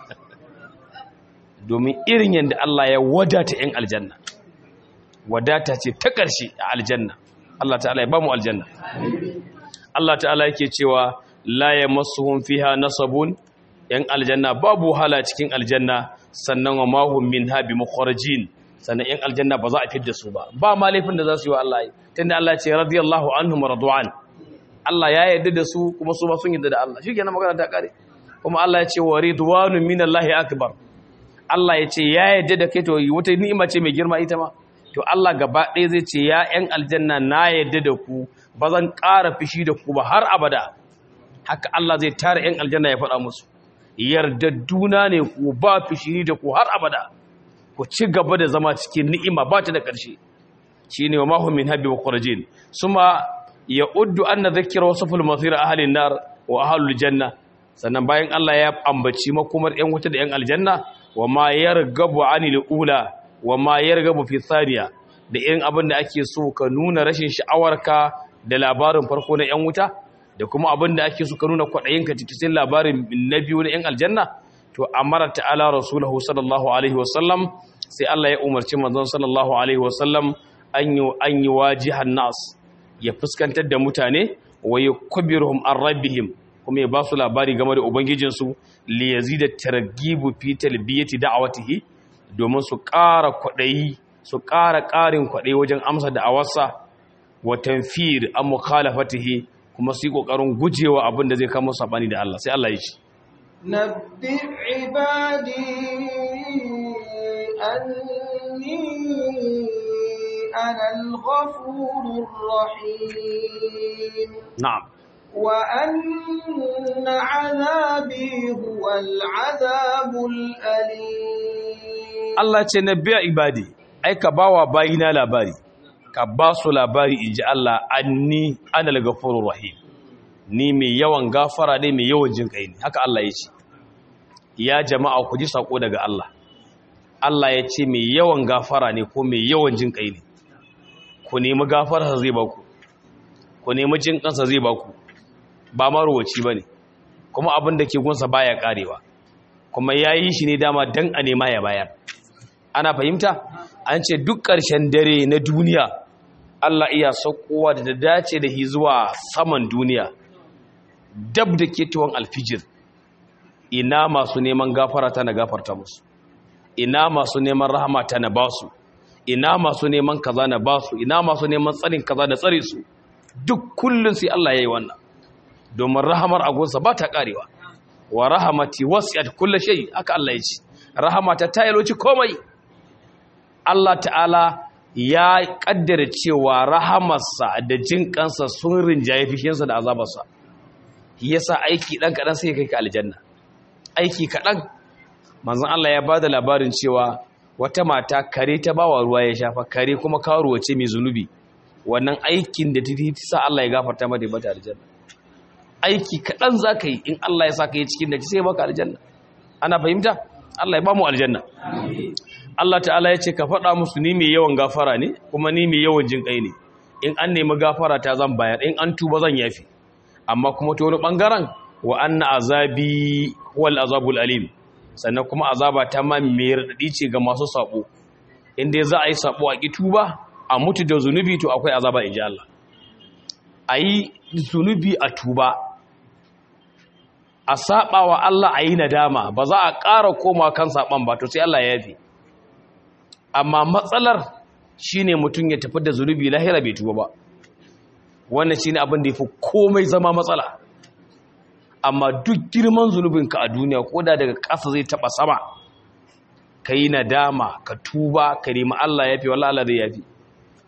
domin irin yadda Allah ya wadata ‘yan aljanna wadata ce ta ƙarshe a aljanna Allah ta'ala ya ba mu aljanna Allah ta'ala yake cewa la ya masu fiha nasabun ‘yan aljanna babu wahala cikin aljanna sannan wa mahun min habi makwarajin sannan ‘yan aljanna ba za a fidda su ba ba ma laifin da za su yi wa Allah yi tunda Allah ce radiyallahu anhum radu'an Allah ya yarda da su kuma su ma sun yarda da Allah shi kenan magana ta kare kuma Allah ya ce wa ridwanun minallahi akbar Allah ya ce ya yarda da kai to wata ni'ima ce mai girma ita ma to Allah gaba ɗaya zai ce ya ƴan aljanna na yarda da ku ba zan ƙara fishi da ku ba har abada haka Allah zai tara ƴan aljanna ya faɗa musu yardadduna ne ku ba fishi da ku har abada ku ci gaba da zama cikin ni'ima ba ta da ƙarshe shine wa mahum min habbi wa qurajin suma ya uddu anna dhikra wasful masir ahli nar wa ahlul janna sannan bayan Allah ya ambaci makomar ƴan wuta da ƴan aljanna wa ma yargabu anil ula wa ma yargabu fi thaniya da irin abin da ake so ka nuna rashin sha'awarka da labarin farko na ƴan wuta da kuma abin da ake so ka nuna kwaɗayinka cikin labarin na biyu na ƴan aljanna to amara ta'ala rasuluhu sallallahu alaihi wasallam sai Allah ya umarci manzon sallallahu alaihi wasallam an yi an yi wajihan nas ya fuskantar da mutane wa yakbiruhum an rabbihim kuma ya ba su labari game da ubangijinsu li yazida targhibu fi talbiyati da'awatihi domin su ƙara kwaɗayi su ƙara ƙarin kwaɗayi wajen amsa da awarsa wa tanfir an mukhalafatihi kuma su yi ƙoƙarin gujewa abin da zai kama sabani da Allah sai Allah ya ce نبئ عبادي أني أنا الغفور الرحيم na'am وأن عذابي هو العذاب الأليم Allah ce na biya ibadi ai ka bawa bayina labari ka ba su labari inji Allah anni anal ghafurur rahim ni mai yawan gafara ne mai yawan jin kai ne haka Allah ya ce ya jama'a ku ji sako daga Allah Allah ya ce mai yawan gafara ne ko mai yawan jin kai ne ku nemi gafararsa zai baku ku nemi jin kansa zai baku ba marowaci bane kuma abin da ke gunsa baya karewa kuma yayi shi ne dama dan a nema ya bayar ana fahimta an ce duk ƙarshen dare na duniya Allah iya saukowa da dace da hi zuwa saman duniya dab da ke tuwon alfijir ina masu neman gafara ta na gafarta musu ina masu neman rahama ta na basu ina masu neman kaza na basu ina masu neman tsarin kaza da tsare su duk kullun sai Allah ya yi wannan domin rahamar agunsa ba ta karewa wa rahamati wasi'at kulli shay aka Allah ya ce rahamata ta yaloci komai Allah ta'ala ya kaddara cewa rahamarsa da jin kansa sun rinjaye fishinsa da azabarsa yasa aiki dan kadan sai kai ka aljanna aiki kadan manzon Allah ya bada labarin cewa wata mata kare ta bawa ruwa ya shafa kare kuma karuwa ce mai zunubi wannan aikin da ta sa Allah ya gafarta mata bata aljanna aiki kadan zaka yi in Allah ya saka yi cikin da sai baka aljanna ana fahimta Allah ya ba mu aljanna Allah ta'ala ya ce ka faɗa musu ni mai yawan gafara ne kuma ni mai yawan jin kai ne in an nemi gafara ta zan bayar in an tuba zan yafi amma kuma ta wani ɓangaren wa anna azabi wal azabul alim sannan kuma azaba ta ma mai raɗaɗi ce ga masu saɓo in dai za a yi saɓo a ƙi tuba a mutu da zunubi to akwai azaba in ji Allah a yi zunubi a tuba a saɓa wa Allah a yi nadama ba za a ƙara koma kan saɓan ba to sai Allah ya yafi amma matsalar shine mutum ya tafi da zunubi lahira bai tuba ba wannan shine abin da yafi komai zama matsala amma duk girman zunubinka a duniya koda daga ƙasa zai taba sama kai nadama ka tuba ka nemi Allah yafi wallahi Allah zai yafi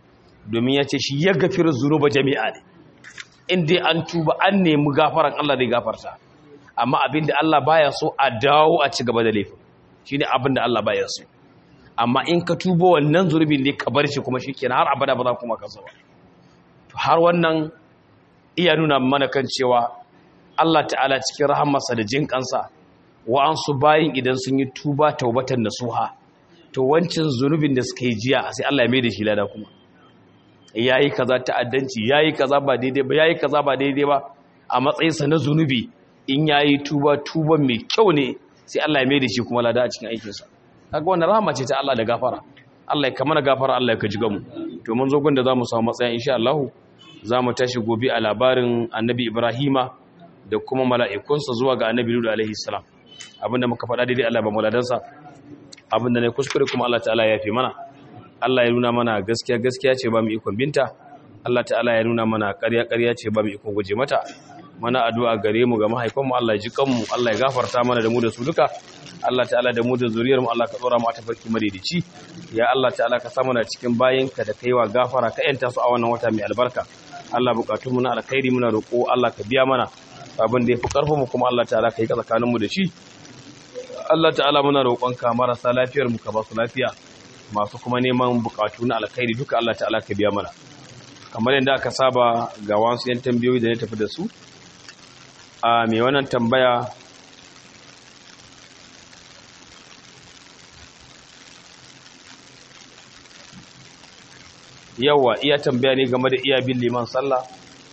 domin ya ce shi ya gafiru zunuba jami'a ne in dai an tuba an nemi gafaran Allah zai gafarta amma abinda Allah baya so a dawo a ci gaba da laifin shine abinda Allah baya so amma in ka tuba wannan zunubin ne ka bar shi kuma shikenan har abada ba za kuma ka ba to har wannan iya nuna mana kan cewa Allah ta'ala cikin rahamarsa da jin kansa wa'ansu bayin idan sun yi tuba taubatan nasuha to wancan zunubin da suka yi jiya sai Allah ya mai da shi lada kuma yayi kaza ta'addanci yayi kaza ba daidai ba yayi kaza ba daidai ba a matsayinsa na zunubi in yayi tuba tuban mai kyau ne sai Allah ya mai da shi kuma lada a cikin aikinsa kaga wannan rahama ce ta Allah da gafara Allah ya kamana gafara Allah ya kaji gamu to mun zo gun da zamu samu matsaya insha Allah zamu tashi gobe a labarin Annabi Ibrahima da kuma mala'ikunsa zuwa ga Annabi Lut alaihi salam abinda muka faɗa daidai Allah ba muladansa abinda ne kuskure kuma Allah ta'ala ya fi mana Allah ya nuna mana gaskiya gaskiya ce ba mu ikon binta Allah ta'ala ya nuna mana ƙarya ƙarya ce ba mu ikon guje mata mana addu'a gare mu ga mahaifanmu Allah ya ji kanmu Allah ya gafarta mana da mu da su duka Allah ta'ala da mu da zuriyar mu Allah ka tsora mu a tafarki madaidaici ya Allah ta'ala ka sa mana cikin bayinka da kaiwa gafara ka yanta su a wannan wata mai albarka Allah bukatun mu na alkhairi muna roƙo Allah ka biya mana abin da yafi karfin mu kuma Allah ta'ala ka yi tsakanin mu da shi Allah ta'ala muna roƙonka marasa lafiyar mu ka ba su lafiya masu kuma neman bukatu na alkhairi duka Allah ta'ala ka biya mana kamar yadda aka saba ga wasu yan tambayoyi da ne tafi da su a mai wannan tambaya yawa iya tambaya ne game da iya bin liman sallah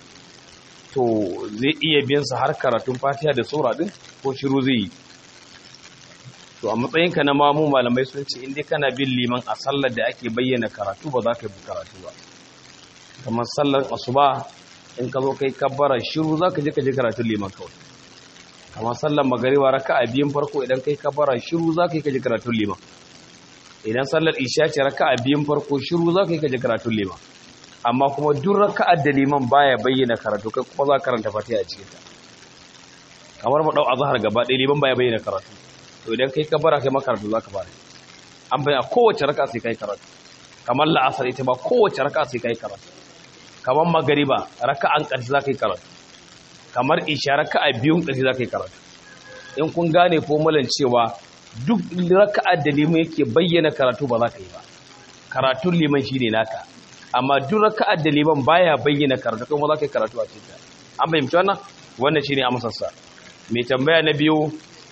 to zai iya bin sa har karatun fatiha da sura din ko shiru zai yi to a matsayinka na mamu malamai sun ce inda kana bin liman a sallar da ake bayyana karatu ba za ka yi karatu ba kamar sallar asuba in ka zo kai kabbara shiru za ka je ka je karatun liman kawai kamar sallar magariba raka a biyun farko idan kai kabbara shiru za ka yi ka je karatun liman idan sallar isha ce raka a biyun farko shiru za ka yi ka je karatun liman amma kuma duk raka'ar da liman baya bayyana karatu kai kuma za ka karanta fatiha a cikin ta kamar mu dau azhar gaba ɗaya liman baya bayyana karatu to idan kai kabbara kai makaratu za ka fara an bayyana kowace raka sai kai karatu kamar la'asar ita ba kowace raka sai kai karatu kamar magariba raka'an ƙarshe za ka yi karatu kamar isha raka'a biyun ƙarshe za ka yi karatu in kun gane fomulan cewa duk raka'ar da liman yake bayyana karatu ba za ka yi ba karatun liman shi ne naka amma duk raka'ar da liman baya bayyana karatu kuma za ka yi karatu a cikin an fahimci wannan wannan shi ne amsarsa mai tambaya na biyu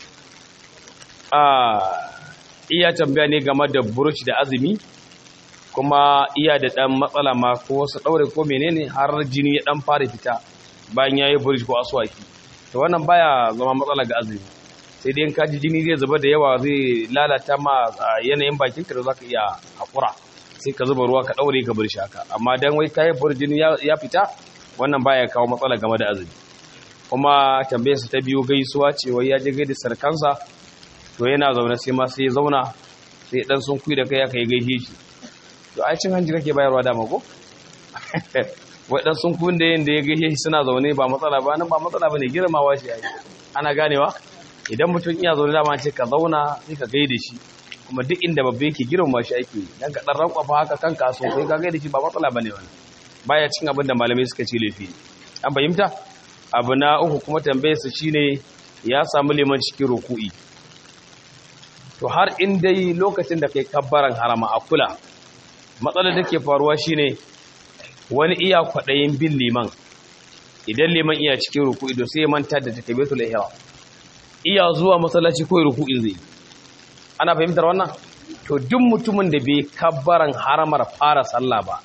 a iya tambaya ne game da burush da azumi kuma iya da ɗan matsala ma ko wasu ɗaure ko menene har jini ya ɗan fara fita bayan ya yi burj ko aswaki to wannan baya zama matsala ga azumi sai dai in ka ji jini zai zuba da yawa zai lalata ma yanayin bakinka da za ka iya haƙura sai ka zuba ruwa ka ɗaure ka bar shi haka amma dan wai kayi burj jini ya fita wannan baya kawo matsala game da azumi kuma tambayar su ta biyu gaisuwa ce wai ya je gaida sarkansa to yana zaune sai ma sai ya zauna sai dan sun kuyi da kai aka yi gaishe shi to ai cin hanji kake bayarwa dama ko waɗansu sun kun da yin da ya gaishe shi suna zaune ba matsala ba nan ba matsala ba ne girmawa shi yayi ana ganewa idan mutum iya zaune dama ce ka zauna sai ka gaida shi kuma duk inda babba yake girmama shi ake dan ka dan rankwafa haka kanka so sai ka gaida shi ba matsala bane wannan baya cin abin da malamai suka ce laifi an fahimta abu na uku kuma tambayar sa shine ya samu liman cikin ruku'i to har in dai lokacin da kai kabbaran harama a kula matsalar da ke faruwa shine wani iya kwaɗayin bin liman idan liman iya cikin ruku'i da sai ya manta da takabiratul ihram iya zuwa masallaci ko ruku'in zai ana fahimtar wannan to duk mutumin da bai kabbaran haramar fara sallah ba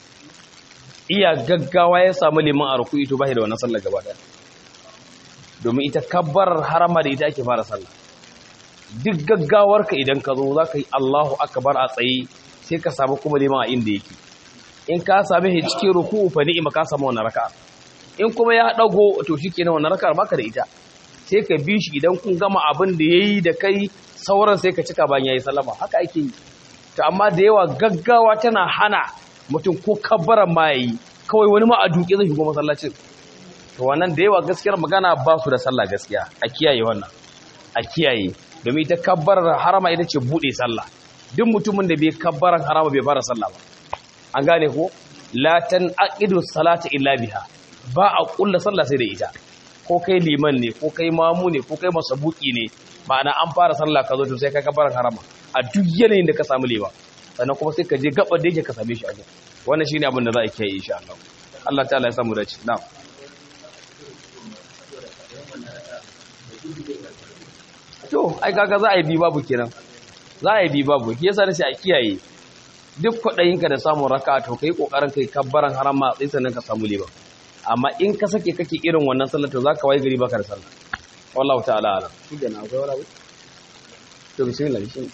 iya gaggawa ya samu liman a ruku'i to bai da wannan sallah gaba daya domin ita kabbarar harama da ita ake fara sallah duk gaggawarka idan ka zo za ka yi Allahu akbar a tsaye sai ka samu kuma liman a inda yake in ka same shi cikin ruku'u fa ni'ima ka samu wannan raka'a in kuma ya dago to shikenan wannan raka'ar baka da ita sai ka bi shi idan kun gama abin da yayi da kai sauran sai ka cika bayan yayi sallama haka ake yi to amma da yawa gaggawa tana hana mutum ko kabbaran ma yayi kawai wani ma a duke zai shigo masallacin to wannan da yawa gaskiyar magana ba su da sallah gaskiya a kiyaye wannan a kiyaye domin ita kabbarar harama ita ce bude sallah duk mutumin da bai kabbaran harama bai fara sallah ba an gane ko la aqidu salata illa biha ba a kulla sallah sai da ita ko kai liman ne ko kai mamu ne ko kai masabuki ne ma'ana an fara sallah ka zo to sai kai kabarin harama a duk yanayin da ka samu lema sannan kuma sai ka je gaba da yake ka same shi a gurin wannan shine abin da za a kiyaye insha Allah Allah ta'ala ya samu dace na'am to ai kaga za a yi bi babu kenan za a yi bi babu shi yasa nace a kiyaye duk kwaɗayinka da samun raka to kai kokarin kai kabbaran harama sai sannan ka samu liba amma in ka sake kake irin wannan sallar to zaka wayi gari baka da sallah wallahu ta'ala ala shi da na akwai wani abu to bismillah bismillah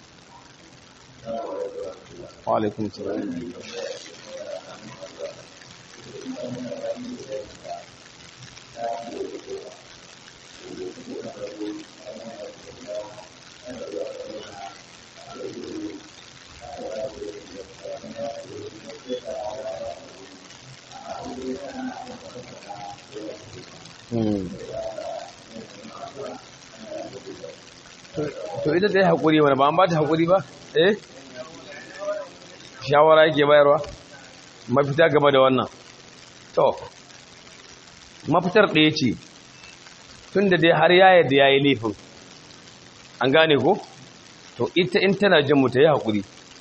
wa alaikum salam to ita ta yi haƙuri wani ba an ba ta haƙuri ba eh shawara yake bayarwa mafita game da wannan to mafitar ɗaya ce tun da dai har ya yadda ya yi laifin an gane ko to ita in tana jin mu ta yi haƙuri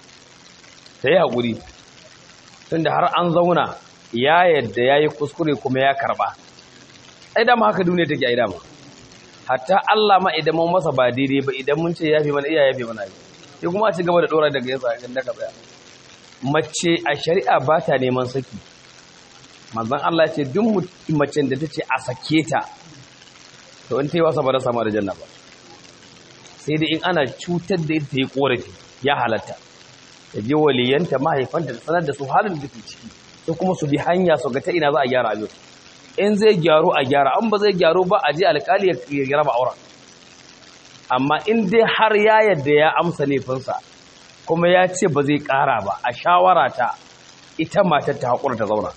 ta yi haƙuri tun da har an zauna ya yadda ya yi kuskure kuma ya karɓa ai dama haka duniya take ai dama hatta Allah ma idan mun masa ba daidai ba idan mun ce yafi mana iya yafi mana sai kuma a ci gaba da dora daga yasa kan daga tsaya mace a shari'a ba ta neman saki manzon Allah ce duk macen da tace a sake ta to in ta yi wasa ba da sama da janna ba sai dai in ana cutar da ita yi korafi ya halatta ta je waliyanta mahaifanta da sanar da su halin da ke ciki sai kuma su bi hanya su ga ta ina za a gyara abin in zai gyaru a gyara an ba zai gyaru ba a je alkali ya raba auren amma in dai har ya yadda ya amsa laifinsa kuma ya ce ba zai ƙara ba a shawara ta ita matar ta haƙura ta zauna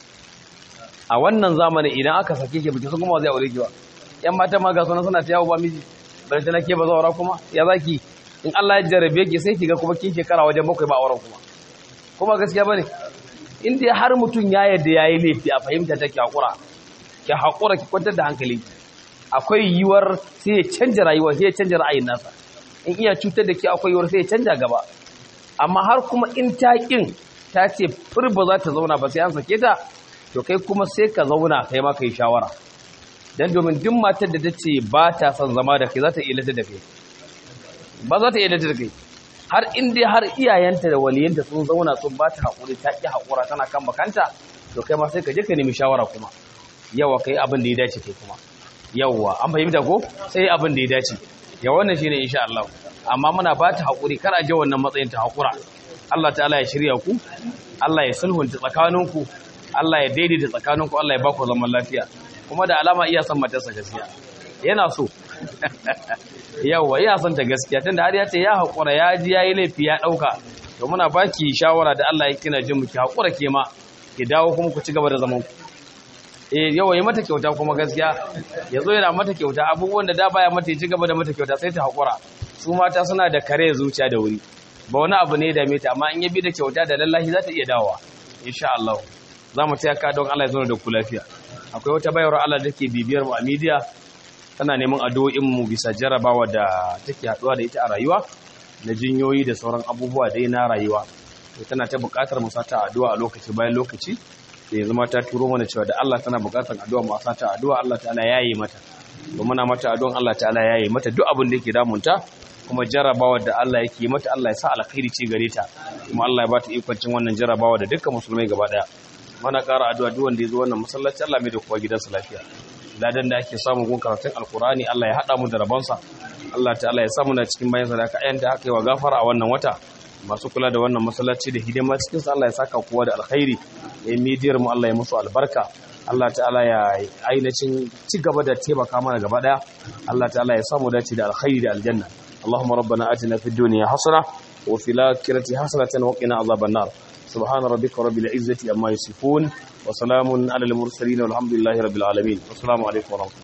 a wannan zamanin idan aka sake ke biki sun kuma zai aure ki ba yan mata ma ga sunan suna ta yawo ba miji bari ta nake ba zaura kuma ya zaki in Allah ya jarabe ki sai ki ga kuma kin shekara wajen bakwai ba auren kuma kuma gaskiya bane in dai har mutum ya yadda yayi laifi a fahimta take hakura ki hakura ki kwantar da hankali akwai yiwuwar sai ya canja rayuwa sai ya canja ra'ayin nasa in iya cutar da ke akwai yiwuwar sai ya canja gaba amma har kuma in ta kin ta ce fur ba za ta zauna ba sai an sake ta to kai kuma sai ka zauna kai ma kai shawara dan domin duk matar da ta ce ba ta son zama da kai za ta ilata da kai ba za ta ilata da kai har in dai har iyayenta da waliyanta sun zauna sun ba ta haƙuri ta ƙi haƙura tana kan makanta to kai ma sai ka je ka nemi shawara kuma yawa kai abin da ya dace kai kuma yawa an fahimta ko sai abin da ya dace ya wannan shine insha Allah amma muna ba ta haƙuri kar a je wannan matsayin ta haƙura Allah ta'ala ya shirya ku Allah ya sulhunta tsakaninku Allah ya daidaita tsakaninku Allah ya ba ku zaman lafiya kuma da alama iya son matarsa gaskiya yana so yawa iya son ta gaskiya tunda har ya ce ya haƙura ya ji ya yi laifi ya ɗauka to muna baki shawara da Allah ya kina jin muki haƙura ke ma ki dawo kuma ku ci gaba da zaman ku eh yawa yi mata kyauta kuma gaskiya ya zo yana mata kyauta abubuwan da da baya mata ya ci gaba da mata kyauta sai ta haƙura su mata suna da kare zuciya da wuri ba wani abu ne da meta amma in ya bi da kyauta da lallahi za ta iya dawowa insha Allah za mu taya ka don Allah ya zo da ku lafiya akwai wata bayar Allah da ke bibiyar mu a media tana neman addu'o'in mu bisa jarabawa da take haduwa da ita a rayuwa na jinyoyi da sauran abubuwa dai na rayuwa to tana ta buƙatar mu sata addu'a a lokaci bayan lokaci da yanzu ma ta turo mana cewa da Allah tana buƙatar addu'a mu sata addu'a Allah ta'ala yayi mata to muna mata addu'an Allah ta'ala yayi mata duk abin da yake damunta kuma jarabawa da Allah yake mata Allah ya sa alkhairi ce gare ta kuma Allah ya ba ta ikon cin wannan jarabawa da dukkan musulmai gaba daya mana ƙara addu'a duk wanda ya zo wannan masallaci Allah mai da kowa gidansa lafiya ladan da ake samu gun karatun alkurani Allah ya haɗa mu da rabonsa Allah ta'ala ya samu na cikin bayan sadaka ayan da aka yi wa gafara a wannan wata masu kula da wannan masallaci da hidima cikin sa Allah ya saka kowa da alkhairi ya midiyar mu Allah ya musu albarka Allah ta'ala ya ainihin ci gaba da taimaka mana gaba daya Allah ta'ala ya samu dace da alkhairi da aljanna اللهم ربنا آتنا في الدنيا حسنة وفي الآخرة حسنة وقنا عذاب النار سبحان ربك رب العزة أما يصفون وسلام على المرسلين والحمد لله رب العالمين والسلام عليكم ورحمة الله